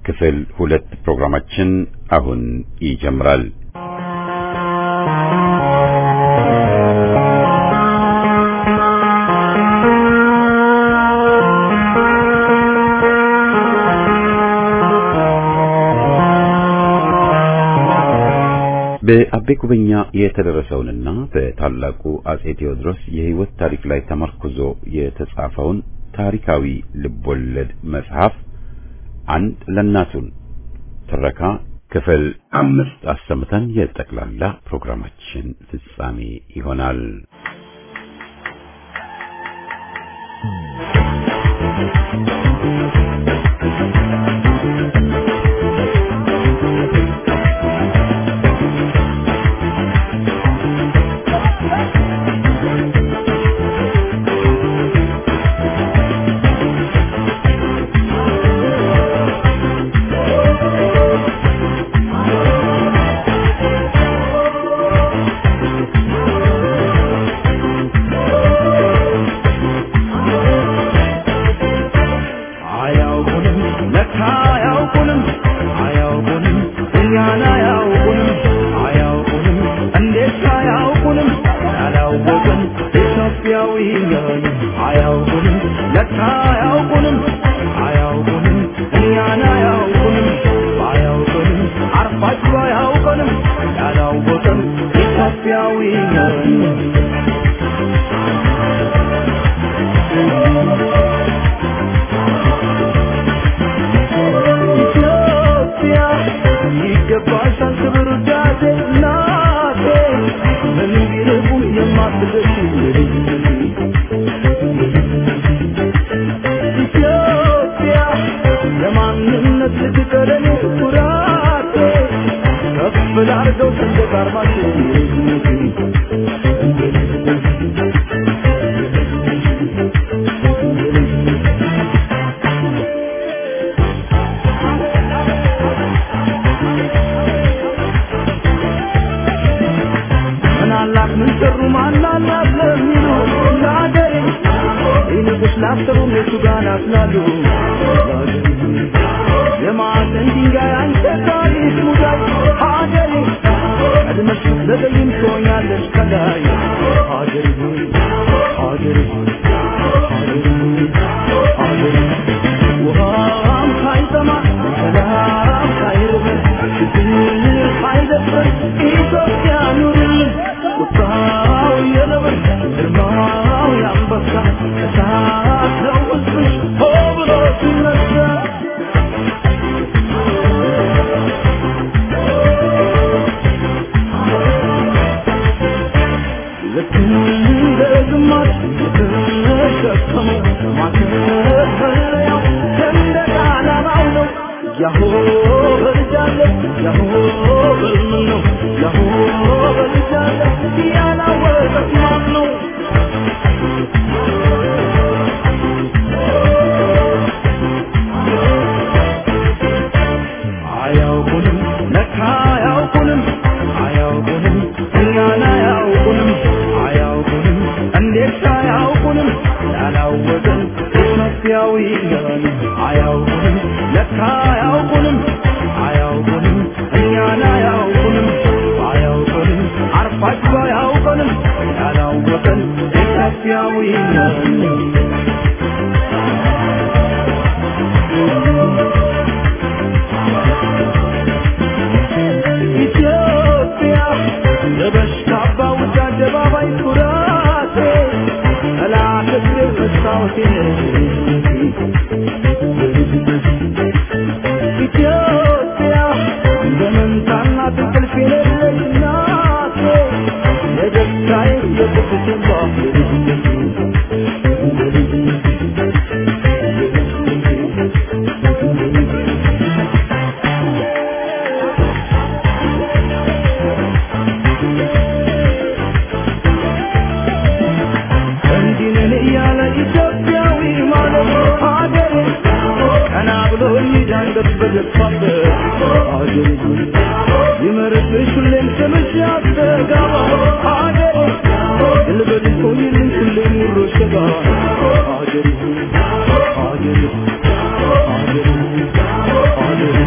ክፍል ሁለት ፕሮግራማችን አሁን ይጀምራል። በአቤ ጉበኛ የተደረሰውንና በታላቁ አጼ ቴዎድሮስ የሕይወት ታሪክ ላይ ተመርኩዞ የተጻፈውን ታሪካዊ ልቦለድ መጽሐፍ አንድ ለእናቱን ትረካ ክፍል አምስት አሰምተን የጠቅላላ ፕሮግራማችን ፍጻሜ ይሆናል። Thank you.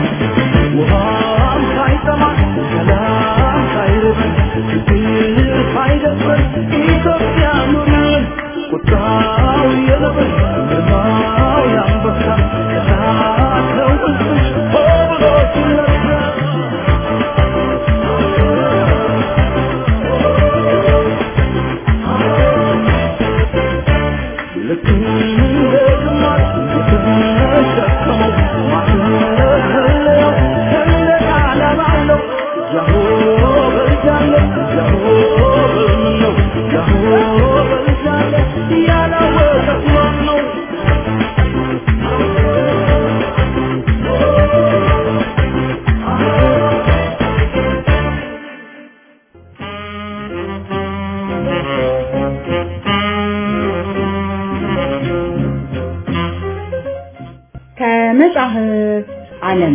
ያሆ በልጃለ ያሆ በልምን ነው ያሆ በልጃለ ያላወቀ ማን ነው ከመጽሐፍ ዓለም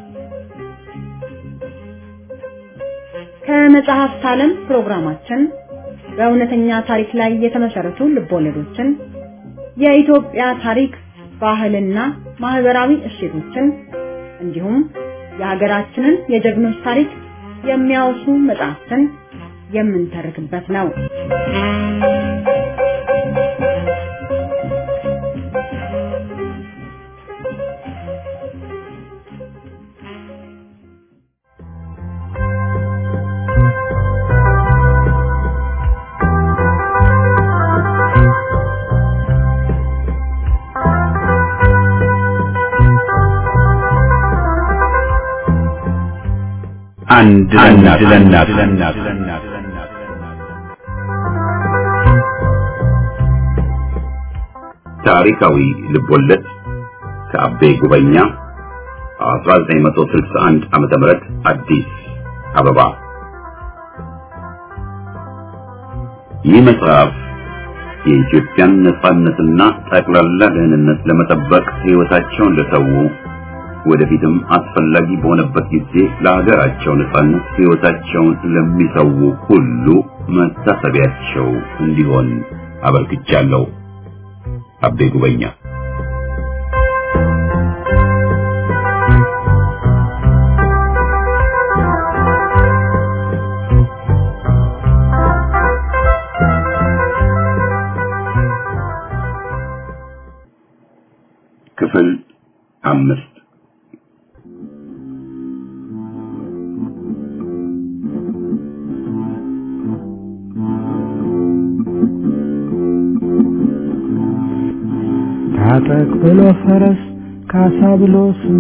ከመጽሐፍት ዓለም ፕሮግራማችን በእውነተኛ ታሪክ ላይ የተመሰረቱ ልቦለዶችን፣ የኢትዮጵያ ታሪክ፣ ባህልና ማህበራዊ እሴቶችን እንዲሁም የሀገራችንን የጀግኖች ታሪክ የሚያወሱ መጽሐፍትን የምንተርክበት ነው። አንድ ለእናት ለእናት ታሪካዊ ልቦለድ ከአቤ ጉበኛ 1961 ዓመተ ምህረት አዲስ አበባ። ይህ መጽሐፍ የኢትዮጵያን ነጻነትና ጠቅላላ ደህንነት ለመጠበቅ ሕይወታቸውን ለሰው ወደፊትም አስፈላጊ በሆነበት ጊዜ ለሀገራቸው ነጻነት ሕይወታቸውን ለሚሰው ሁሉ መታሰቢያቸው እንዲሆን አበርክቻለሁ። አቤ ጉበኛ ክፍል አምስት ታጠቅ ብሎ ፈረስ ካሳ ብሎ ስም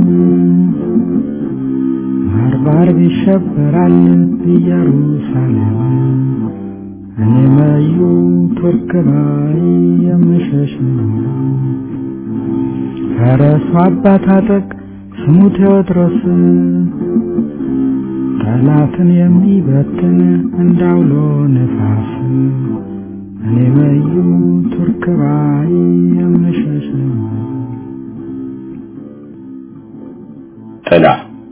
ባርባር ይሸበራል ኢየሩሳሌም እኔ መዩ ቱርክ ባይ የምሸሽ ነው። ፈረሱ አባ ታጠቅ ስሙ ቴዎድሮስ ጠላትን የሚበትን እንዳውሎ ነፋስ እኔ መዩ ቱርክ ባይ የምሸሽ ነው። ጥላ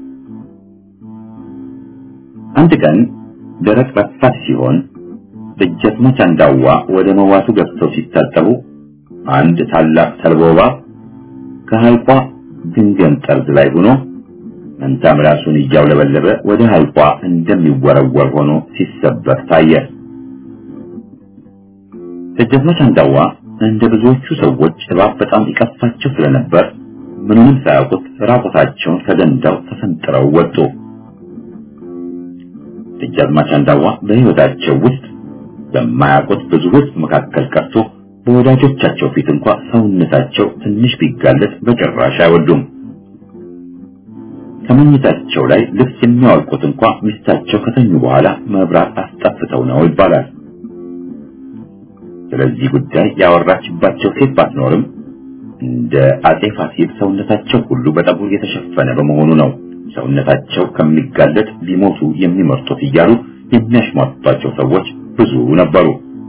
አንድ ቀን ደረቅ ረፋት ሲሆን ደጃዝማች አንዳዋ ወደ መዋቱ ገብተው ሲታጠቡ አንድ ታላቅ ተልባ እባብ ከሐይቋ ግንገን ጠርዝ ላይ ሆኖ መንታ ምላሱን እያውለበለበ ወደ ሐይቋ እንደሚወረወር ሆኖ ሲሰበር ታየ። ደጃዝማች አንዳዋ እንደ ብዙዎቹ ሰዎች እባብ በጣም ይቀፋቸው ስለነበር ምንም ሳያውቁት ራቁታቸውን ከገንዳው ተፈንጥረው ወጡ። ደጃዝማች አንዳዋ በሕይወታቸው ውስጥ በማያውቁት ብዙ ሕዝብ መካከል ቀርቶ በወዳጆቻቸው ፊት እንኳ ሰውነታቸው ትንሽ ቢጋለጥ በጭራሽ አይወዱም። ከመኝታቸው ላይ ልብስ የሚያወልቁት እንኳ ሚስታቸው ከተኙ በኋላ መብራት አስጠፍተው ነው ይባላል። ስለዚህ ጉዳይ ያወራችባቸው ሴት ባትኖርም እንደ አጼ ፋሲል ሰውነታቸው ሁሉ በጠጉር የተሸፈነ በመሆኑ ነው ሰውነታቸው ከሚጋለጥ ቢሞቱ የሚመርጡት እያሉ የሚያሽሟጧቸው ሰዎች ብዙ ነበሩ።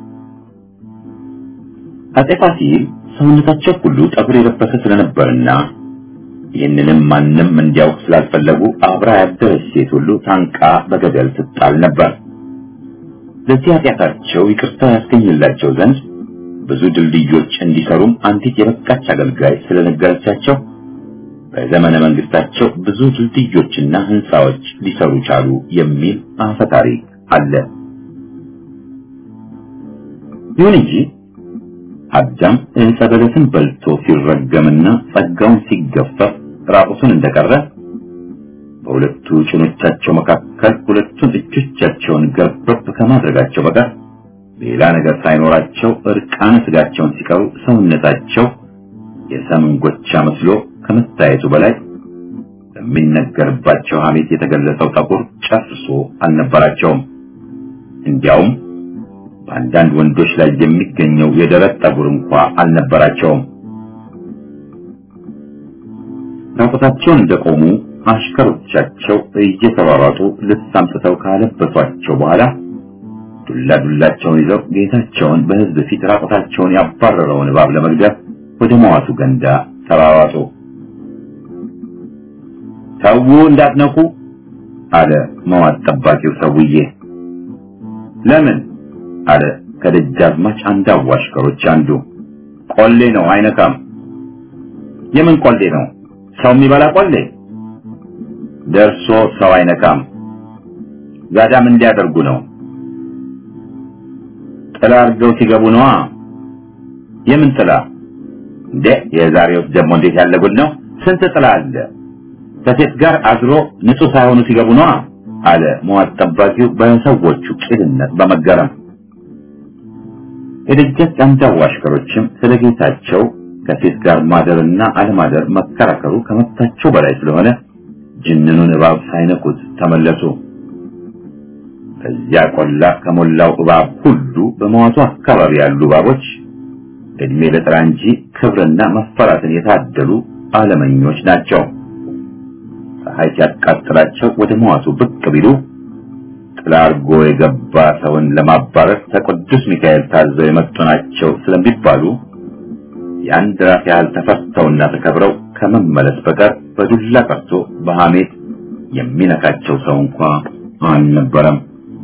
አጼ ፋሲል ሰውነታቸው ሁሉ ጠጉር የለበሰ ስለነበርና ይህንንም ማንም እንዲያውቅ ስላልፈለጉ አብራ ያደረች ሴት ሁሉ ታንቃ በገደል ትጣል ነበር። ለዚህ ኃጢአታቸው ይቅርታ ያስገኝላቸው ዘንድ ብዙ ድልድዮች እንዲሰሩም አንዲት የበቃች አገልጋይ ስለነገረቻቸው በዘመነ መንግስታቸው ብዙ ድልድዮችና ህንፃዎች ሊሰሩ ቻሉ የሚል አፈ ታሪክ አለ። ይሁን እንጂ አዳም ዕፀ በለስን በልቶ ሲረገምና ጸጋውን ሲገፈፍ ራቁቱን እንደቀረ በሁለቱ ጭኖቻቸው መካከል ሁለቱን እጆቻቸውን ገርበብ ከማድረጋቸው በቀር ሌላ ነገር ሳይኖራቸው እርቃነ ስጋቸውን ሲቀሩ ሰውነታቸው የሰምን ጎቻ መስሎ ከመታየቱ በላይ በሚነገርባቸው ሐሜት የተገለጸው ጠጉር ጨርሶ አልነበራቸውም። እንዲያውም በአንዳንድ ወንዶች ላይ የሚገኘው የደረት ጠጉር እንኳ አልነበራቸውም። ራቁታቸውን እንደቆሙ አሽከሮቻቸው እየተሯሯጡ ልብስ አምጥተው ካለበሷቸው በኋላ ዱላ ዱላቸውን ይዘው ጌታቸውን በሕዝብ ፊት ራቁታቸውን ያባረረውን እባብ ለመግደል ወደ መዋቱ ገንዳ ተሯሯጡ። ተዉ እንዳትነኩ አለ መዋት ጠባቂው ሰውዬ። ለምን አለ ከደጃዝማች አንድ አዋሽከሮች አንዱ። ቆሌ ነው አይነካም። የምን ቆሌ ነው? ሰው የሚበላ ቆሌ ደርሶ ሰው አይነካም። ጋዳም እንዲያደርጉ ነው። ጥላ አድርገው ሲገቡ ነዋ። የምን ጥላ እንዴ? የዛሬው ደግሞ እንዴት ያለ ጉድ ነው! ስንት ጥላ አለ። ከሴት ጋር አድሮ ንጹህ ሳይሆኑ ሲገቡ ነዋ አለ መዋት ጠባቂው በሰዎቹ ቂልነት በመገረም። የደጃች አንጃው አሽከሮችም ስለ ጌታቸው ከሴት ጋር ማደርና አለማደር መከራከሩ ከመብታቸው በላይ ስለሆነ ጅንኑን እባብ ሳይነኩት ተመለሱ። በዚያ ቆላ ከሞላው እባብ ሁሉ በመዋቱ አካባቢ ያሉ እባቦች እድሜ ለጥራ እንጂ ክብርና መፈራትን የታደሉ አለመኞች ናቸው። ፀሐይ ሲያቃጥላቸው ወደ መዋቱ ብቅ ቢሉ ጥላ አርጎ የገባ ሰውን ለማባረር ከቅዱስ ሚካኤል ታዘው የመጡ ናቸው ስለሚባሉ የአንድ ራስ ያህል ተፈርተውና ተከብረው ከመመለስ በቀር በዱላ ቀርቶ በሐሜት የሚነካቸው ሰው እንኳ አልነበረም።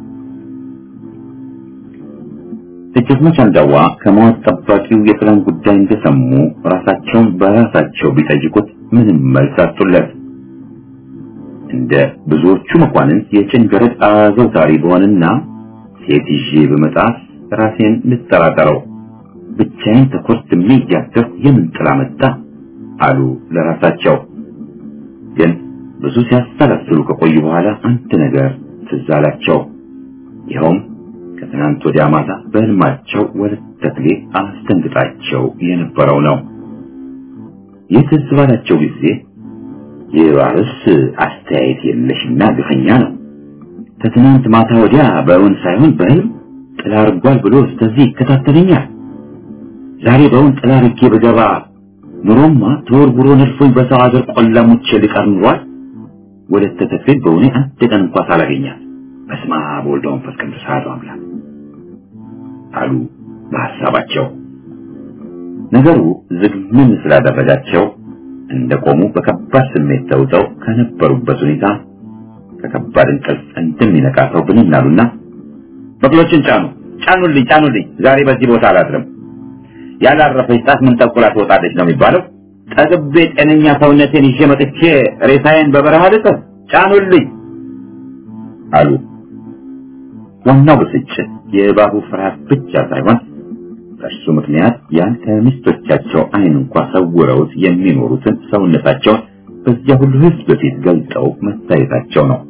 ደጃዝማች አንዳዋ ከመዋት ጠባቂው የጥላን ጉዳይ እንደሰሙ ራሳቸውን በራሳቸው ቢጠይቁት ምንም መልስ አጡለት። እንደ ብዙዎቹ መኳንንት የጭን ገረድ አዘውታሪ በሆንና ሴት ይዤ በመጣፍ ራሴን ልጠራጠረው ብቻዬን ተኮርትሜ እያደርኩ የምን ጥላ መጣ አሉ ለራሳቸው። ግን ብዙ ሲያሰላስሉ ከቆዩ በኋላ አንድ ነገር ትዝ አላቸው። ይኸውም ከትናንት ወዲያ ማታ በሕልማቸው ወለተ ተክሌ አስደንግጣቸው የነበረው ነው። ይህ ትዝ ባላቸው ጊዜ የባርስ አስተያየት የለሽና ግፈኛ ነው። ከትናንት ማታ ወዲያ በእውን ሳይሆን በሕልም ጥላ አርጓል ብሎ እስከዚህ ይከታተለኛል። ዛሬ በእውን ጥላ አርጌ በገባ ኑሮማ ተወርውሮ ነድፎኝ በሰው ሀገር ቆላ ሙቼ ልቀር ኑሯል። ወለተ ተክሌ በእውኔ አንድ ቀን እንኳ ሳላገኛት በስመ አብ ወወልድ ወመንፈስ ቅዱስ አሐዱ አምላክ አሉ በሐሳባቸው። ነገሩ ዝግምን ስላደረጋቸው እንደቆሙ በከባድ ስሜት ተውጠው ከነበሩበት ሁኔታ ከከባድ እንቅልፍ እንደሚነቃ ሰው ብንን አሉና በቅሎችን ጫኑ፣ ጫኑልኝ፣ ጫኑልኝ፣ ዛሬ በዚህ ቦታ አላድርም። ያላረፈች ጣት ምን ጠቁላ ትወጣለች ነው የሚባለው። ጠግቤ ጤነኛ ሰውነቴን ይዤ መጥቼ ሬሳዬን በበረሃ ልጥፍ፣ ጫኑልኝ አሉ። ዋናው ብስጭት የእባቡ ፍርሃት ብቻ ሳይሆን በእርሱ ምክንያት ያን ከሚስቶቻቸው ዓይን እንኳ ሰውረውት የሚኖሩትን ሰውነታቸውን በዚያ ሁሉ ሕዝብ በፊት ገልጠው መታየታቸው ነው።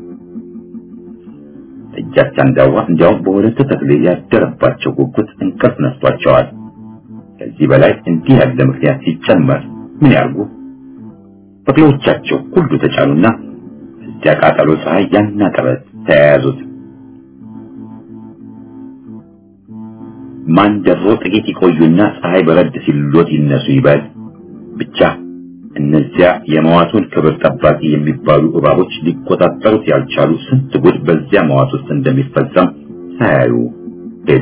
እጃች አንዳዋ እንዲያውም በሁለት ተክሌ ያደረባቸው ጉጉት እንቅልፍ ነስቷቸዋል። ከዚህ በላይ እንዲህ ያለ ምክንያት ሲጨመር ምን ያርጉ? በቅሎቻቸው ሁሉ ተጫኑና እዚያ ቃጠሎ ፀሐይ ያና ጥረት ተያያዙት። ማን ደፍሮ ጥቂት ይቆዩና ፀሐይ በረድ ሲሎት ይነሱ ይበል። ብቻ እነዚያ የመዋቱን ክብር ጠባቂ የሚባሉ እባቦች ሊቆጣጠሩት ያልቻሉ ስንት ጉድ በዚያ መዋት ውስጥ እንደሚፈጸም ሳያዩ ሄዱ።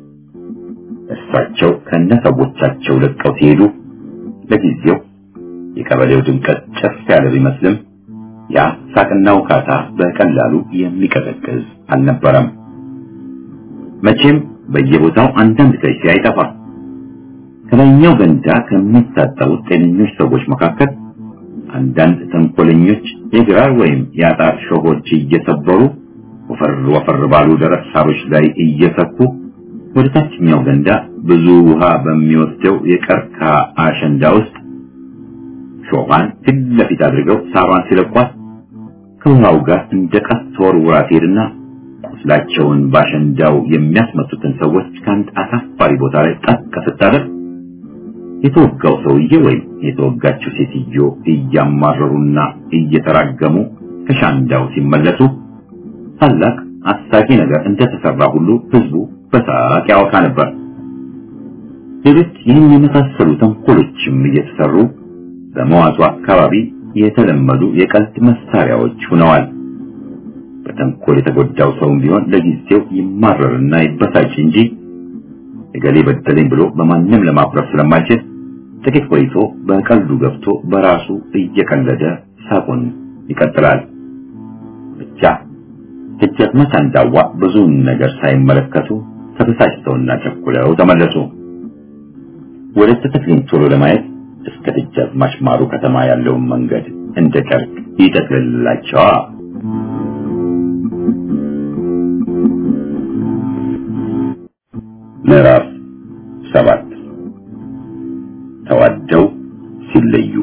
እሳቸው ከነሰዎቻቸው ለቀው ሲሄዱ ለጊዜው የቀበሌው ድምቀት ጨፍ ያለ ቢመስልም ያ ሳቅና ውካታ በቀላሉ የሚቀዘቅዝ አልነበረም። መቼም በየቦታው አንዳንድ ከይሲ አይጠፋም። ከላይኛው ገንዳ ከሚታጠቡት ጤነኞች ሰዎች መካከል አንዳንድ ተንኮለኞች የግራር ወይም የአጣር ሾሆች እየሰበሩ ወፈር ወፈር ባሉ ደረቅ ሳሮች ላይ እየሰኩ ወደ ታችኛው ገንዳ ብዙ ውሃ በሚወስደው የቀርካ አሸንዳ ውስጥ ሾሃን ፊት ለፊት አድርገው ሳሯን ሲለቋት ከውሃው ጋር እንደ ቀስት ተወርውራ ትሄድና ቁስላቸውን ባሸንዳው የሚያስመቱትን ሰዎች ከአንድ አሳፋሪ ቦታ ላይ ጠቅ ስታደርግ የተወጋው ሰውዬ ወይም የተወጋችው ሴትዮ እያማረሩና እየተራገሙ ከሻንዳው ሲመለሱ ታላቅ አሳቂ ነገር እንደተሰራ ሁሉ ህዝቡ በሳቅ ያወካ ነበር። ሌሎች ይህን የመሳሰሉ ተንኮሎችም እየተሰሩ በመዋጡ አካባቢ የተለመዱ የቀልድ መሳሪያዎች ሆነዋል። በተንኮል የተጎዳው ሰውም ቢሆን ለጊዜው ይማረርና ይበሳጭ እንጂ እገሌ በደለኝ ብሎ በማንም ለማኩረፍ ስለማይችል ጥቂት ቆይቶ በቀልዱ ገብቶ በራሱ እየቀለደ ሳቁን ይቀጥላል። ብቻ ደጃዝማች አንዳዋ ብዙውን ነገር ሳይመለከቱ ተበሳጭተውና ቸኩለው ተመለሱ። ወደ ተክሌን ቶሎ ለማየት እስከ ደጃዝማች ማሩ ከተማ ያለውን መንገድ እንደ ጨርቅ ይጠቅልላቸዋል። ምዕራፍ ሰባት ተዋደው ሲለዩ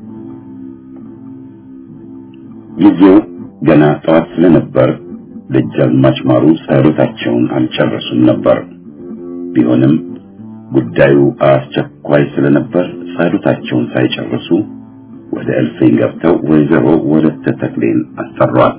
ጊዜው ገና ጠዋት ስለነበር ደጃዝማች ማሩ ጸሎታቸውን አልጨረሱም ነበር። ቢሆንም ጉዳዩ አስቸኳይ ስለነበር ጸሎታቸውን ሳይጨርሱ ወደ እልፍኝ ገብተው ወይዘሮ ወለተ ተክሌን አስጠሯት።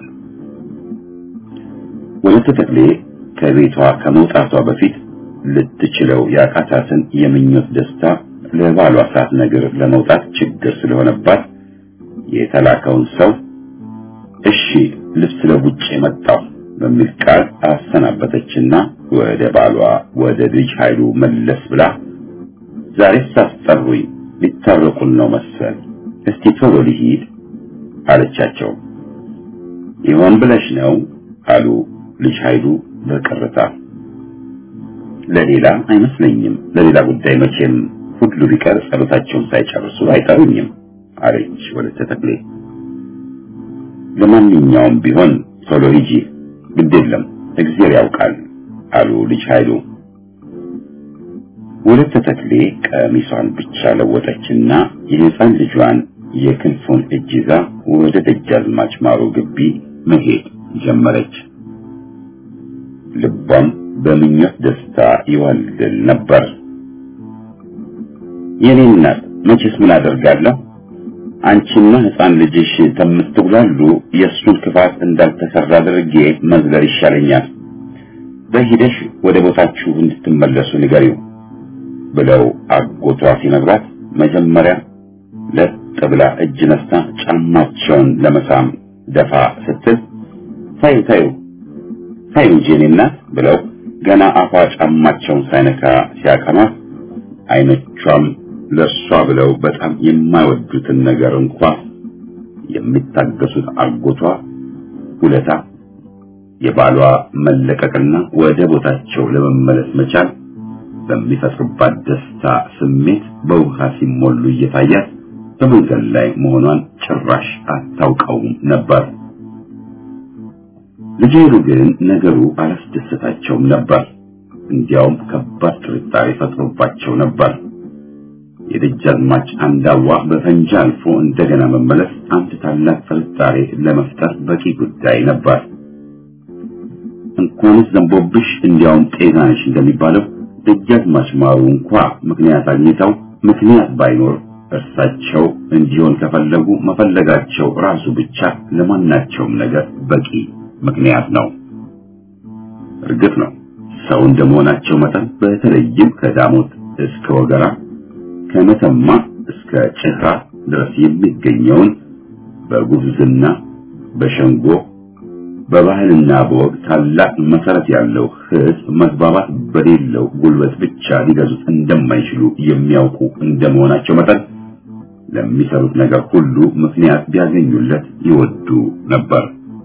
ወለተ ተክሌ ከቤቷ ከመውጣቷ በፊት ልትችለው ያቃታትን የምኞት ደስታ ለባሏ ሳትነግር ለመውጣት ችግር ስለሆነባት የተላከውን ሰው እሺ ልብስ ለውጭ መጣሁ በሚል ቃል አሰናበተችና ወደ ባሏ ወደ ልጅ ኃይሉ መለስ ብላ ዛሬ ሳስጠሩኝ ሊታረቁን ነው መሰል፣ እስቲ ቶሎ ልሂድ አለቻቸው። ይሆን ብለሽ ነው አሉ ልጅ ኃይሉ በቅርታ። ለሌላ አይመስለኝም፣ ለሌላ ጉዳይ መቼም ሁሉ ቢቀር ጸሎታቸውን ሳይጨርሱ አይጠሩኝም አለች ወለተ ተክሌ። ለማንኛውም ቢሆን ቶሎ ሂጂ፣ ግድ የለም እግዚአብሔር ያውቃል አሉ ልጅ ኃይሉ። ወለተ ተክሌ ቀሚሷን ብቻ ለወጠችና የሕፃን ልጇን የክንፉን እጅ ይዛ ወደ ደጃዝማች ማሩ ግቢ መሄድ ጀመረች። ልቧም በምኞት ደስታ ይዋልል ነበር። የኔ እናት መቼስ ምን አደርጋለሁ አንቺና ሕፃን ልጅሽ ከምትጉላሉ የእሱን ክፋት እንዳልተሰራ አድርጌ መዝለር ይሻለኛል። በሂደሽ ወደ ቦታችሁ እንድትመለሱ ንገሪው ብለው አጎቷ ሲነግራት መጀመሪያ ለጥ ብላ እጅ ነስታ ጫማቸውን ለመሳም ደፋ ስትል ታዩ ታዩ ታዩ እንጂ የኔ እናት ብለው ገና አፏ ጫማቸውን ሳይነካ ሲያቀማት አይኖቿም ለሷ ብለው በጣም የማይወዱትን ነገር እንኳ የሚታገሱት አጎቷ ውለታ የባሏ መለቀቅና ወደ ቦታቸው ለመመለስ መቻል በሚፈጥሩባት ደስታ ስሜት በውሃ ሲሞሉ እየታያት በመንገድ ላይ መሆኗን ጭራሽ አታውቀውም ነበር። ልጅሩ ግን ነገሩ አላስደሰታቸውም ነበር። እንዲያውም ከባድ ጥርጣሬ ፈጥሮባቸው ነበር። የደጃዝማች አንዳዋ በፈንጂ አልፎ እንደገና መመለስ አንድ ታላቅ ጥርጣሬ ለመፍጠር በቂ ጉዳይ ነበር። እንኳንስ ዘንቦብሽ እንዲያውም ጤና ነሽ እንደሚባለው ደጃዝማች ማሩ እንኳ ምክንያት አግኝተው ምክንያት ባይኖር እርሳቸው እንዲሆን ከፈለጉ መፈለጋቸው ራሱ ብቻ ለማናቸውም ነገር በቂ ምክንያት ነው። እርግጥ ነው ሰው እንደመሆናቸው መጠን በተለይም ከዳሞት እስከ ወገራ ከመተማ እስከ ጭራ ድረስ የሚገኘውን በጉብዝና በሸንጎ በባህልና በወግ ታላቅ መሰረት ያለው ሕዝብ መግባባት በሌለው ጉልበት ብቻ ሊገዙት እንደማይችሉ የሚያውቁ እንደመሆናቸው መጠን ለሚሰሩት ነገር ሁሉ ምክንያት ቢያገኙለት ይወዱ ነበር።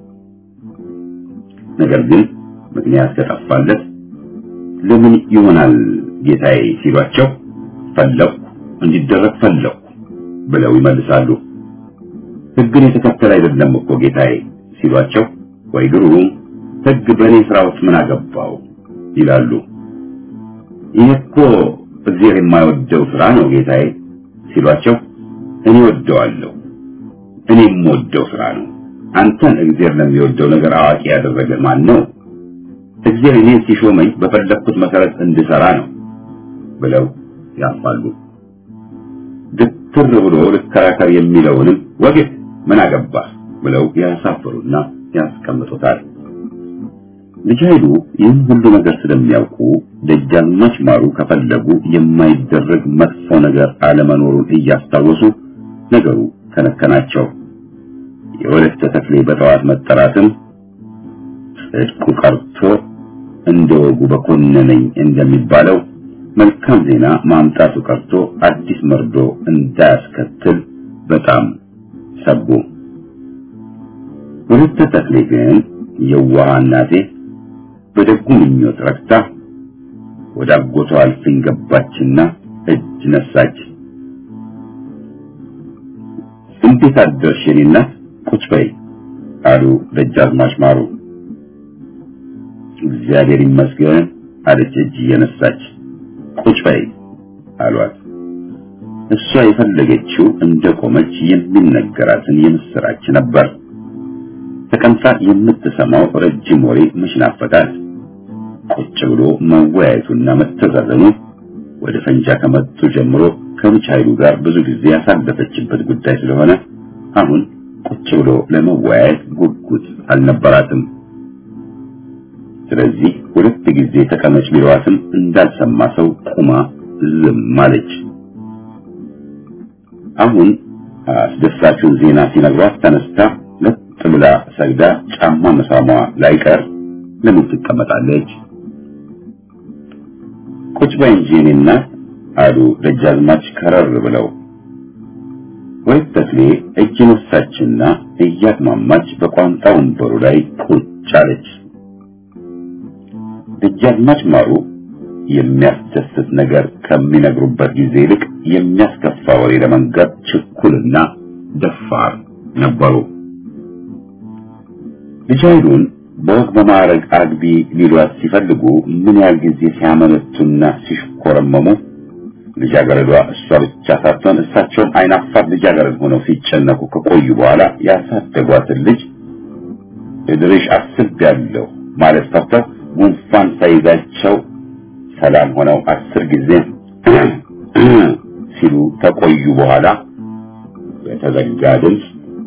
ነገር ግን ምክንያት ከጠፋለት ለምን ይሆናል ጌታዬ ሲሏቸው ፈለኩ እንዲደረግ ፈለኩ ብለው ይመልሳሉ። ሕግን የተከተለ አይደለም እኮ ጌታዬ ሲሏቸው ወይ ግሩም ሕግ በእኔ ስራ ውስጥ ምን አገባው ይላሉ። ይህ እኮ እግዚአብሔር የማይወደው ስራ ነው ጌታዬ ሲሏቸው እኔ ወደዋለሁ፣ እኔ የምወደው ስራ ነው። አንተን እግዚአብሔር ለሚወደው ነገር አዋቂ ያደረገ ማን ነው? እግዚአብሔር እኔን ሲሾመኝ በፈለግኩት መሰረት እንድሰራ ነው ብለው ያልፋሉ። ግትር ብሎ ልከራከር የሚለውንም ወግድ ምን አገባህ ብለው ያሳፍሩና ያስቀምጡታል። ልጅ ኃይሉ ይህን ሁሉ ነገር ስለሚያውቁ ደጃዝማች ማሩ ከፈለጉ የማይደረግ መጥፎ ነገር አለመኖሩን እያስታወሱ ነገሩ ከነከናቸው። የወለተ ተክሌ በጠዋት መጠራትም ጽድቁ ቀርቶ እንደ ወጉ በኮነነኝ እንደሚባለው መልካም ዜና ማምጣቱ ቀርቶ አዲስ መርዶ እንዳያስከትል በጣም ሰጉ። ወለተ ተክሌ ግን የዋህ እናቴ በደጉ ምኞት ረክታ ወደ አጎቷ አልፍኝ ገባችና እጅ ነሳች። እንዴት አደርሽ የኔ እናት? ቁጭ በይ አሉ ደጃዝማች ማሩ። እግዚአብሔር ይመስገን አለች እጅ እየነሳች። ቁጭ በይ አሏት። እሷ የፈለገችው እንደ ቆመች የሚነገራትን የምስራች ነበር። ተቀምጣ የምትሰማው ረጅም ወሬ መች ናፈቃት? ቁጭ ብሎ መወያየቱና መተዛዘኑ ወደ ፈንጃ ከመጡ ጀምሮ ከልጅ ኃይሉ ጋር ብዙ ጊዜ ያሳለፈችበት ጉዳይ ስለሆነ አሁን ቁጭ ብሎ ለመወያየት ጉጉት አልነበራትም። ስለዚህ ሁለት ጊዜ ተቀመጭ ቢለዋትም እንዳልሰማ ሰው ቁማ ዝም አለች። አሁን አስደሳቹን ዜና ሲነግሯት ተነስታ ለጥ ብላ ሰግዳ ጫማ መሳሟ ላይቀር ለምን ትቀመጣለች? ቁጭ በይ እንጂ የኔ እናት አሉ ደጃዝማች ከረር ብለው። ወይት ተክሌ እጅ ነሳችና እያቅማማች በቋንጣ ወንበሩ ላይ ቁጭ አለች። ደጃዝማች ማሩ የሚያስደስት ነገር ከሚነግሩበት ጊዜ ይልቅ የሚያስከፋ ወሬ ለመንገር ችኩልና ደፋር ነበሩ። ልጅ ኃይሉን በወግ በማዕረግ አግቢ ሊሏት ሲፈልጉ ምን ያህል ጊዜ ሲያመነቱና ሲሽኮረመሙ ልጃገረዷ እሷ ብቻ ሳትሆን እሳቸውም አይናፋር ልጃገረድ ሆነው ሲጨነቁ ከቆዩ በኋላ ያሳደጓትን ልጅ እድርሽ አስቤያለሁ ማለት ፈርተው ጉንፋን ሳይዛቸው ሰላም ሆነው አስር ጊዜ ሲሉ ከቆዩ በኋላ በተዘጋ ድምፅ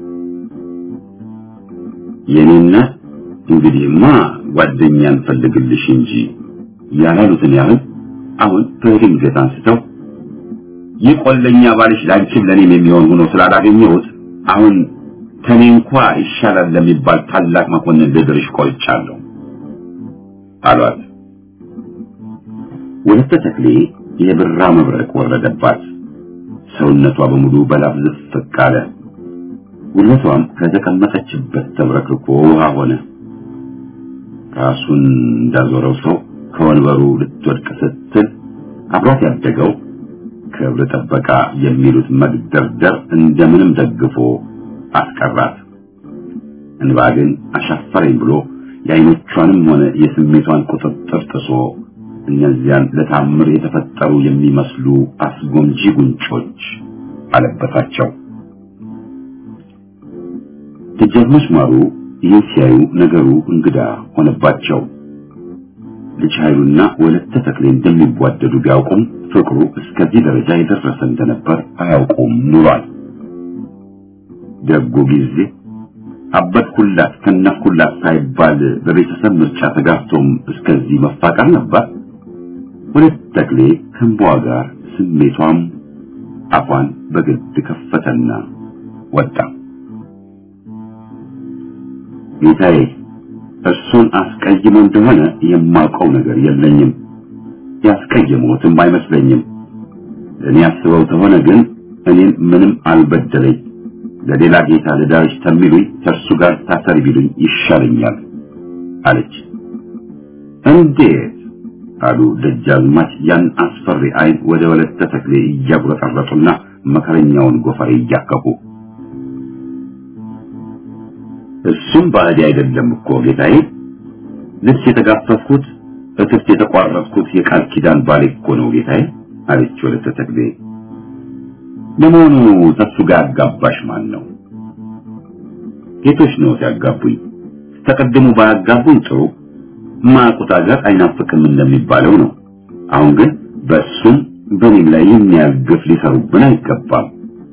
የኔና እንግዲህማ ጓደኛ እንፈልግልሽ እንጂ ያላሉትን ያህል አሁን በድንገት አንስተው ይህ ቆለኛ ባልሽ ላንቺም ለኔም የሚሆን ሆኖ ስላላገኘሁት አሁን ከኔ እንኳ ይሻላል ለሚባል ታላቅ መኮንን ልድርሽ ቆርጫለሁ አሏት። ወለተ ተክሌ የብራ መብረቅ ወረደባት። ሰውነቷ በሙሉ በላብ ዝፍቅ አለ። ጉልበቷም ከተቀመጠችበት ተብረክርኮ ውሃ ሆነ። ራሱን እንዳዞረው ሰው ከወንበሩ ልትወድቅ ስትል አብሯት ያደገው ክብር ጠበቃ የሚሉት መግደርደር እንደምንም ደግፎ አስቀራት። እንባ ግን አሻፈረኝ ብሎ የአይኖቿንም ሆነ የስሜቷን ቁጥጥር ጥሶ እነዚያን ለታምር የተፈጠሩ የሚመስሉ አስጎምጂ ጉንጮች አለበታቸው። ደጃዝማች ማሩ ይህን ሲያዩ ነገሩ እንግዳ ሆነባቸው። ልጅ ኃይሉና ወለተ ተክሌ እንደሚዋደዱ ቢያውቁም ፍቅሩ እስከዚህ ደረጃ የደረሰ እንደነበር አያውቁም ኑሯል። ደጉ ጊዜ አበድኩላት ከነፍኩላት ሳይባል በቤተሰብ ምርጫ ተጋብቶም እስከዚህ መፋቀር ነበር። ወለተ ተክሌ ከእንባዋ ጋር ስሜቷም አፏን በግድ ከፈተና ወጣ። ጌታዬ እርሱን አስቀይሞ እንደሆነ የማውቀው ነገር የለኝም። ያስቀየመውትም አይመስለኝም። ለእኔ አስበው ተሆነ ግን እኔን ምንም አልበደለኝ። ለሌላ ጌታ ልዳርሽ ተሚሉኝ ከእርሱ ጋር ታሰሪ ቢሉኝ ይሻለኛል አለች። እንዴት አሉ ደጃዝማች ያን አስፈሪ አይን ወደ ወለተ ተክሌ እያጉረጠረጡና መከረኛውን ጎፈሬ እያከኩ እሱም ባዕድ አይደለም እኮ ጌታዬ። ልብስ የተጋፈፍኩት እትብት የተቋረጥኩት የቃል ኪዳን ባሌ እኮ ነው ጌታዬ አለች ወለተ ተክሌ። ለመሆኑ ተሱ ጋር ያጋባሽ ማን ነው? ጌቶች ነው ሲያጋቡኝ። ተቀድሞ ባያጋቡኝ ጥሩ ማቁት ሀገር አይናፍቅም እንደሚባለው ነው። አሁን ግን በእሱም በእኔም ላይ የሚያል ግፍ ሊሰሩብን አይገባም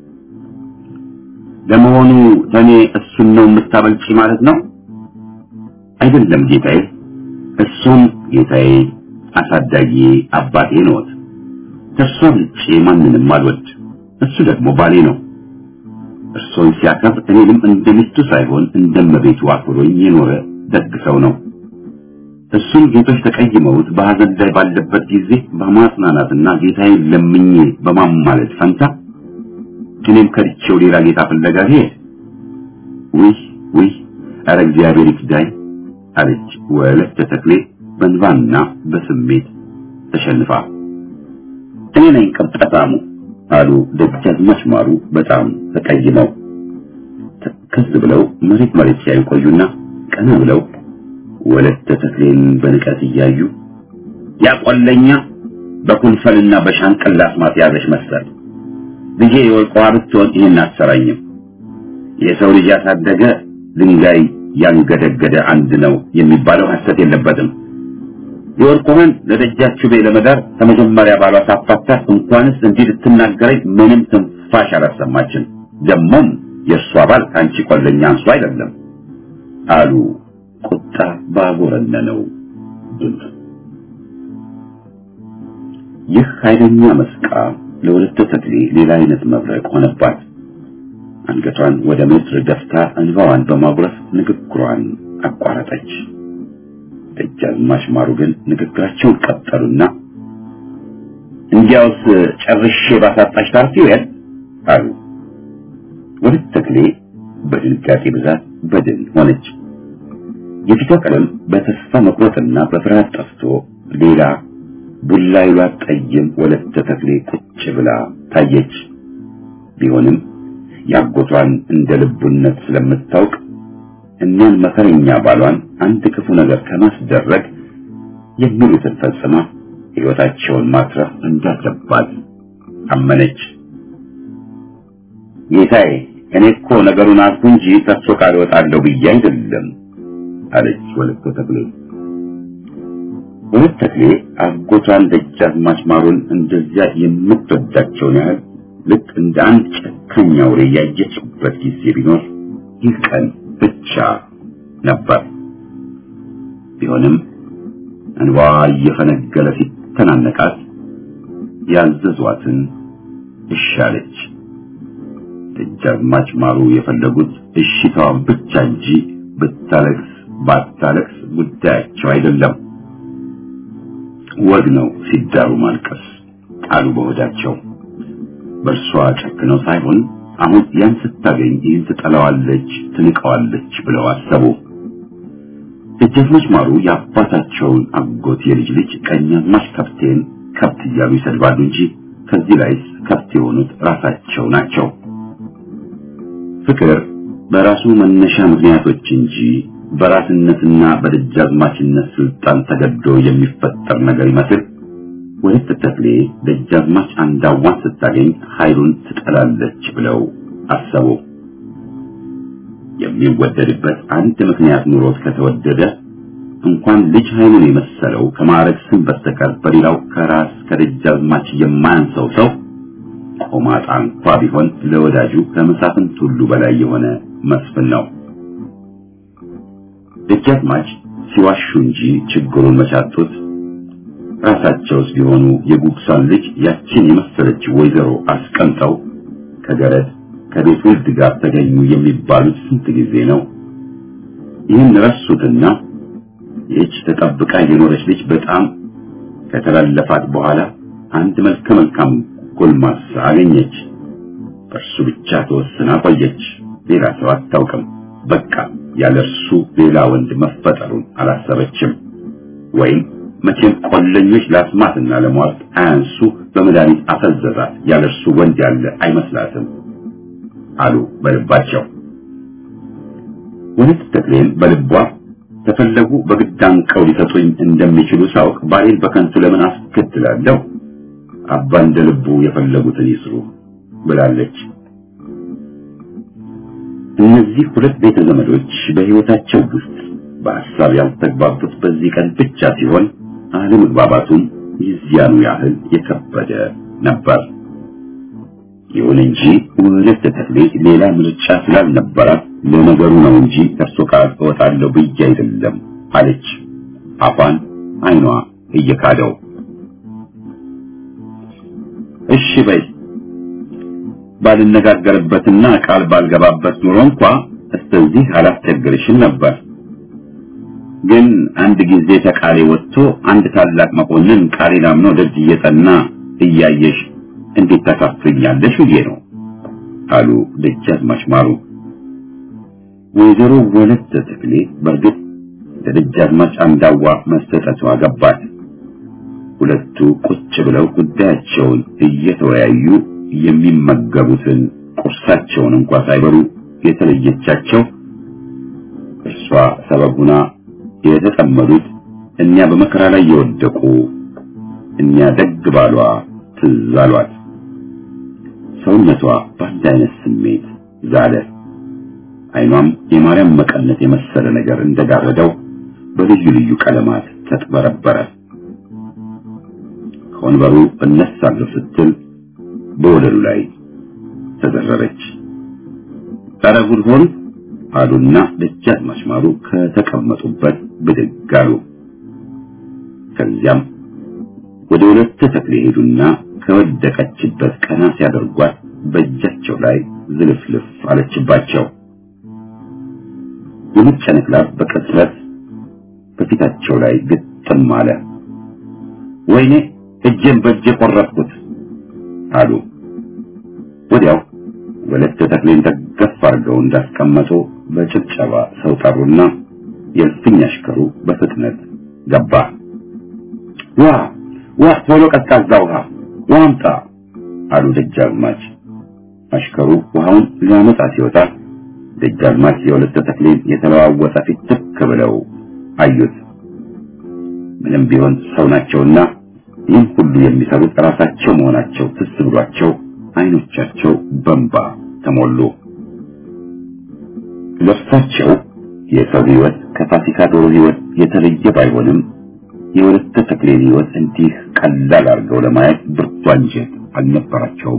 ለመሆኑ ተኔ እሱን ነው የምታበልጪ ማለት ነው? አይደለም ጌታዬ፣ እሱም ጌታዬ አሳዳጊ አባቴ ነዎት። ከእርሷ ውጭ ማንንም አልወድ። እሱ ደግሞ ባሌ ነው። እርሶን ሲያከብር እኔንም እንደ ሚስቱ ሳይሆን እንደመቤቱ አክብሮኝ የኖረ ደግ ሰው ነው። እሱን ጌቶች ተቀይመውት በሐዘን ላይ ባለበት ጊዜ በማጽናናትና ጌታዬን ለምኜ በማማለድ ፈንታ እኔም ከድቼው ሌላ ጌታ ፍለጋ ሄድ። ውይ ውይ፣ ኧረ እግዚአብሔር ይክዳኝ አለች ወለተ ተክሌ በንባና በስሜት ተሸንፋ። እኔ ነኝ ቀብጠታሙ አሉ ደጃዝማች ማሩ በጣም ተቀይመው። ትክዝ ብለው መሬት መሬት ሲያዩ ቆዩና ቀና ብለው ወለተ ተክሌን በንቀት እያዩ ያቆለኛ በኩንፈልና በሻንቅላ አስማት ያዘሽ መሰል ልጄ የወርቅ ውሃ ብትሆን ይህን አትሰራኝም። የሰው ልጅ ያሳደገ ድንጋይ ያንገደገደ አንድ ነው የሚባለው ሐሰት የለበትም። የወርቅ ውሃን ለደጃችሁ ቤ ለመዳር ከመጀመሪያ ባሏ ሳፋታት እንኳንስ እንዲህ ልትናገረኝ ምንም ትንፋሽ አላሰማችን። ደግሞም የእሷ ባል ከአንቺ ቆለኛ አንሱ አይደለም አሉ ቁጣ ባጎረነነው ድምፅ። ይህ ኃይለኛ መስቃ ለወለተ ተክሌ ሌላ አይነት መብረቅ ሆነባት። አንገቷን ወደ ምድር ደፍታ እንባዋን በማጉረፍ ንግግሯን አቋረጠች። ደጃዝማች ማሩ ግን ንግግራቸውን ቀጠሉና እንዲያውስ ጨርሼ ባሳጣሽ ታርፊ ይል አሉ። ወለተ ተክሌ በድንጋጤ ብዛት በድን ሆነች። የፊቷ ቀለም በተስፋ መቁረጥና በፍርሃት ጠፍቶ ሌላ ቡላ ይሏት ጠይም ወለተ ተክሌ ቁጭ ብላ ታየች። ቢሆንም ያጎቷን እንደ ልቡነት ስለምታውቅ እኒያን መከረኛ ባሏን አንድ ክፉ ነገር ከማስደረግ የሚሉትን ፈጽማ ሕይወታቸውን ማትረፍ እንዳለባት አመነች። ጌታዬ፣ እኔ እኮ ነገሩን አልኩ እንጂ ከእርሶ ቃል እወጣለሁ ብዬ አይደለም አለች ወለተ ተክሌ። ወለተ ተክሌ አጎቷን ደጃዝማች ማሩን እንደዚያ የምትወዳቸውን ያህል ልክ እንደ አንድ ጨካኝ አውሬ ያየችበት ጊዜ ቢኖር ይህ ቀን ብቻ ነበር። ቢሆንም እንባዋ እየፈነገለ ሲተናነቃት ያዘዟትን እሺ አለች። ደጃዝማች ማሩ የፈለጉት እሺታዋን ብቻ እንጂ ብታለቅስ ባታለቅስ ጉዳያቸው አይደለም። ወግ ነው ሲዳሩ ማልቀስ አሉ በሆዳቸው። በእርሷ ጨክነው ሳይሆን አሁን ያን ስታገኝ ይህን ትጠላዋለች፣ ትንቀዋለች ብለው አሰቡ። ደጃዝማች ማሩ የአባታቸውን አጎት የልጅ ልጅ ቀኛዝማች ከብቴን ከብት እያሉ ይሰድባሉ እንጂ ከዚህ ላይስ ከብት የሆኑት ራሳቸው ናቸው። ፍቅር በራሱ መነሻ ምክንያቶች እንጂ በራስነትና በደጃዝማችነት ስልጣን ተገዶ የሚፈጠር ነገር ይመስል ወለተ ተክሌ ደጃዝማች አንዳዋን ስታገኝ ኃይሉን ትጠላለች ብለው አሰቡ። የሚወደድበት አንድ ምክንያት ኑሮት ከተወደደ እንኳን ልጅ ኃይሉን የመሰለው ከማዕረግ ስም በስተቀር በሌላው ከራስ ከደጃዝማች የማያንሰው ሰው ቆማጣ እንኳ ቢሆን ለወዳጁ ከመሳፍንት ሁሉ በላይ የሆነ መስፍን ነው። ደጃዝማች ሲዋሹ እንጂ ችግሩን መቻጡት ራሳቸውስ ቢሆኑ የጉግሳን ልጅ ያችን የመሰለች ወይዘሮ አስቀምጠው ከገረድ ከቤት ውልድ ጋር ተገኙ የሚባሉት ስንት ጊዜ ነው? ይህን ረሱትና ይህች ተጠብቃ የኖረች ልጅ በጣም ከተላለፋት በኋላ አንድ መልከ መልካም ጎልማሳ አገኘች። በእርሱ ብቻ ተወስና ቆየች። ሌላ ሰው አታውቅም። በቃ ያለ እርሱ ሌላ ወንድ መፈጠሩን አላሰበችም። ወይም መቼም ቆለኞች ለአስማትና ለሟርት አያንሱ በመድኃኒት አፈዘዛት። ያለ እርሱ ወንድ ያለ አይመስላትም አሉ በልባቸው። ወለተ ተክሌም በልቧ ተፈለጉ በግድ አንቀው ሊሰጡኝ እንደሚችሉ ሳውቅ ባሌን በከንቱ ለምን አስከትላለሁ? አባ እንደ ልቡ የፈለጉትን ይስሩ ብላለች። እነዚህ ሁለት ቤተ ዘመዶች በሕይወታቸው ውስጥ በሐሳብ ያልተግባቡት በዚህ ቀን ብቻ ሲሆን አለመግባባቱም የዚያኑ ያህል የከበደ ነበር። ይሁን እንጂ ወለተ ተክሌ ሌላ ምርጫ ስላልነበራት ለነገሩ ነው እንጂ ከእርሶ ጋር እወጣለሁ ብዬ አይደለም አለች። አፏን አይኗ እየካደው እሺ በይ ባልነጋገርበትና ቃል ባልገባበት ኑሮ እንኳ እስከዚህ አላስቸግርሽም ነበር። ግን አንድ ጊዜ ተቃሌ ወጥቶ አንድ ታላቅ መኮንን ቃሌን አምኖ ደጅ እየጠና እያየሽ እንዴት ታሳፍኛለሽ ብዬ ነው አሉ ደጃዝማች ማሩ። ወይዘሮ ወለተ ተክሌ በእርግጥ ለደጃዝማች አንዳዋ መሰጠቷ ገባት። ሁለቱ ቁጭ ብለው ጉዳያቸውን እየተወያዩ የሚመገቡትን ቁርሳቸውን እንኳ ሳይበሉ የተለየቻቸው እርሷ ሰበብ ሁና የተጠመዱት እኛ በመከራ ላይ የወደቁ እኛ ደግ ባሏ ትዝ አሏት። ሰውነቷ በአንድ አይነት ስሜት ዛለ። አይኗም የማርያም መቀነት የመሰለ ነገር እንደጋረደው በልዩ ልዩ ቀለማት ተጥበረበረ። ከወንበሩ እነሳለሁ ስትል በወለሉ ላይ ተዘረረች። ኧረ ጉድ ሆን አሉና ደጃዝማች ማሩ ከተቀመጡበት ብድግ አሉ። ከዚያም ወደ ሁለት ተክሌ ሄዱና ከወደቀችበት ቀና ሲያደርጓት በእጃቸው ላይ ዝልፍልፍ አለችባቸው። የመጨነቅ ላብ በቅጽበት በፊታቸው ላይ ግጥም አለ። ወይኔ እጄን በእጄ ቆረጥኩት አሉ። ወዲያው ወለተ ተክሌን ደገፍ አድርገው እንዳስቀመጡ በጭብጨባ ሰው ጠሩና የእልፍኝ አሽከሩ በፍጥነት ገባ። ዋ ዋ ቶሎ ቀዝቃዛ ውሃ ውሃ አምጣ አሉ ደጃዝማች። አሽከሩ ውሃውን ሊያመጣ ሲወጣ ደጃዝማች የወለተ ተክሌን የተለዋወጠ ፊት ትክ ብለው አዩት። ምንም ቢሆን ሰው ናቸውና ይህን ሁሉ የሚሰሩት ራሳቸው መሆናቸው ትስ ብሏቸው አይኖቻቸው በንባ ተሞሉ። ለእርሳቸው የሰው ሕይወት ከፋሲካ ዶሮ ሕይወት የተለየ ባይሆንም የወለተ ተክሌን ሕይወት እንዲህ ቀላል አድርገው ለማየት ብርቱ አንጀት አልነበራቸውም።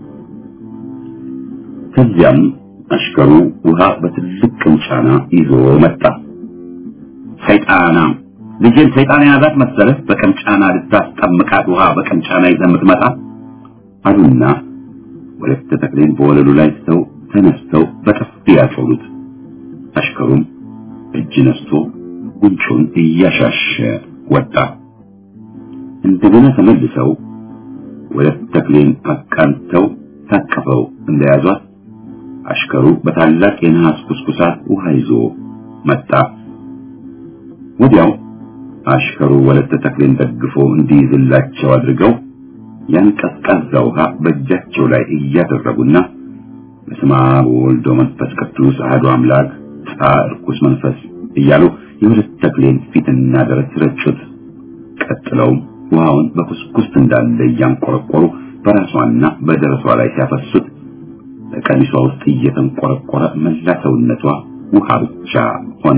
ከዚያም አሽከሩ ውሃ በትልቅ ቅንጫና ይዞ መጣ። ሰይጣና ልጄን ሰይጣን የያዛት መሰለህ? በቅንጫና ልታስጠምቃት ውሃ በቅንጫና ይዘህ የምትመጣ አሉና ወለተ ተክሌን በወለሉ ላይ ሰው ተነስተው በጥፊ ያጮሉት። አሽከሩም እጅ ነስቶ ጉንጩን እያሻሸ ወጣ። እንደገና ተመልሰው ወለተ ተክሌን አቃንተው ታቅፈው እንደያዟት አሽከሩ በታላቅ የነሐስ ኩስኩሳት ውሃ ይዞ መጣ። ወዲያው አሽከሩ ወለተ ተክሌን ደግፎ እንዲይዝላቸው አድርገው ያን ቀዝቃዛ ውሃ በእጃቸው ላይ እያደረጉና በስመ አብ ወወልድ ወመንፈስ ቅዱስ አሐዱ አምላክ ጻ ርኩስ መንፈስ እያሉ የወለተ ተክሌን ፊትና ደረት ረጩት። ቀጥለውም ውሃውን በኩስኩስት እንዳለ እያንቆረቆሩ በራሷና በደረቷ ላይ ሲያፈሱት በቀሚሷ ውስጥ እየተንቆረቆረ መላ ሰውነቷ ውሃ ብቻ ሆነ።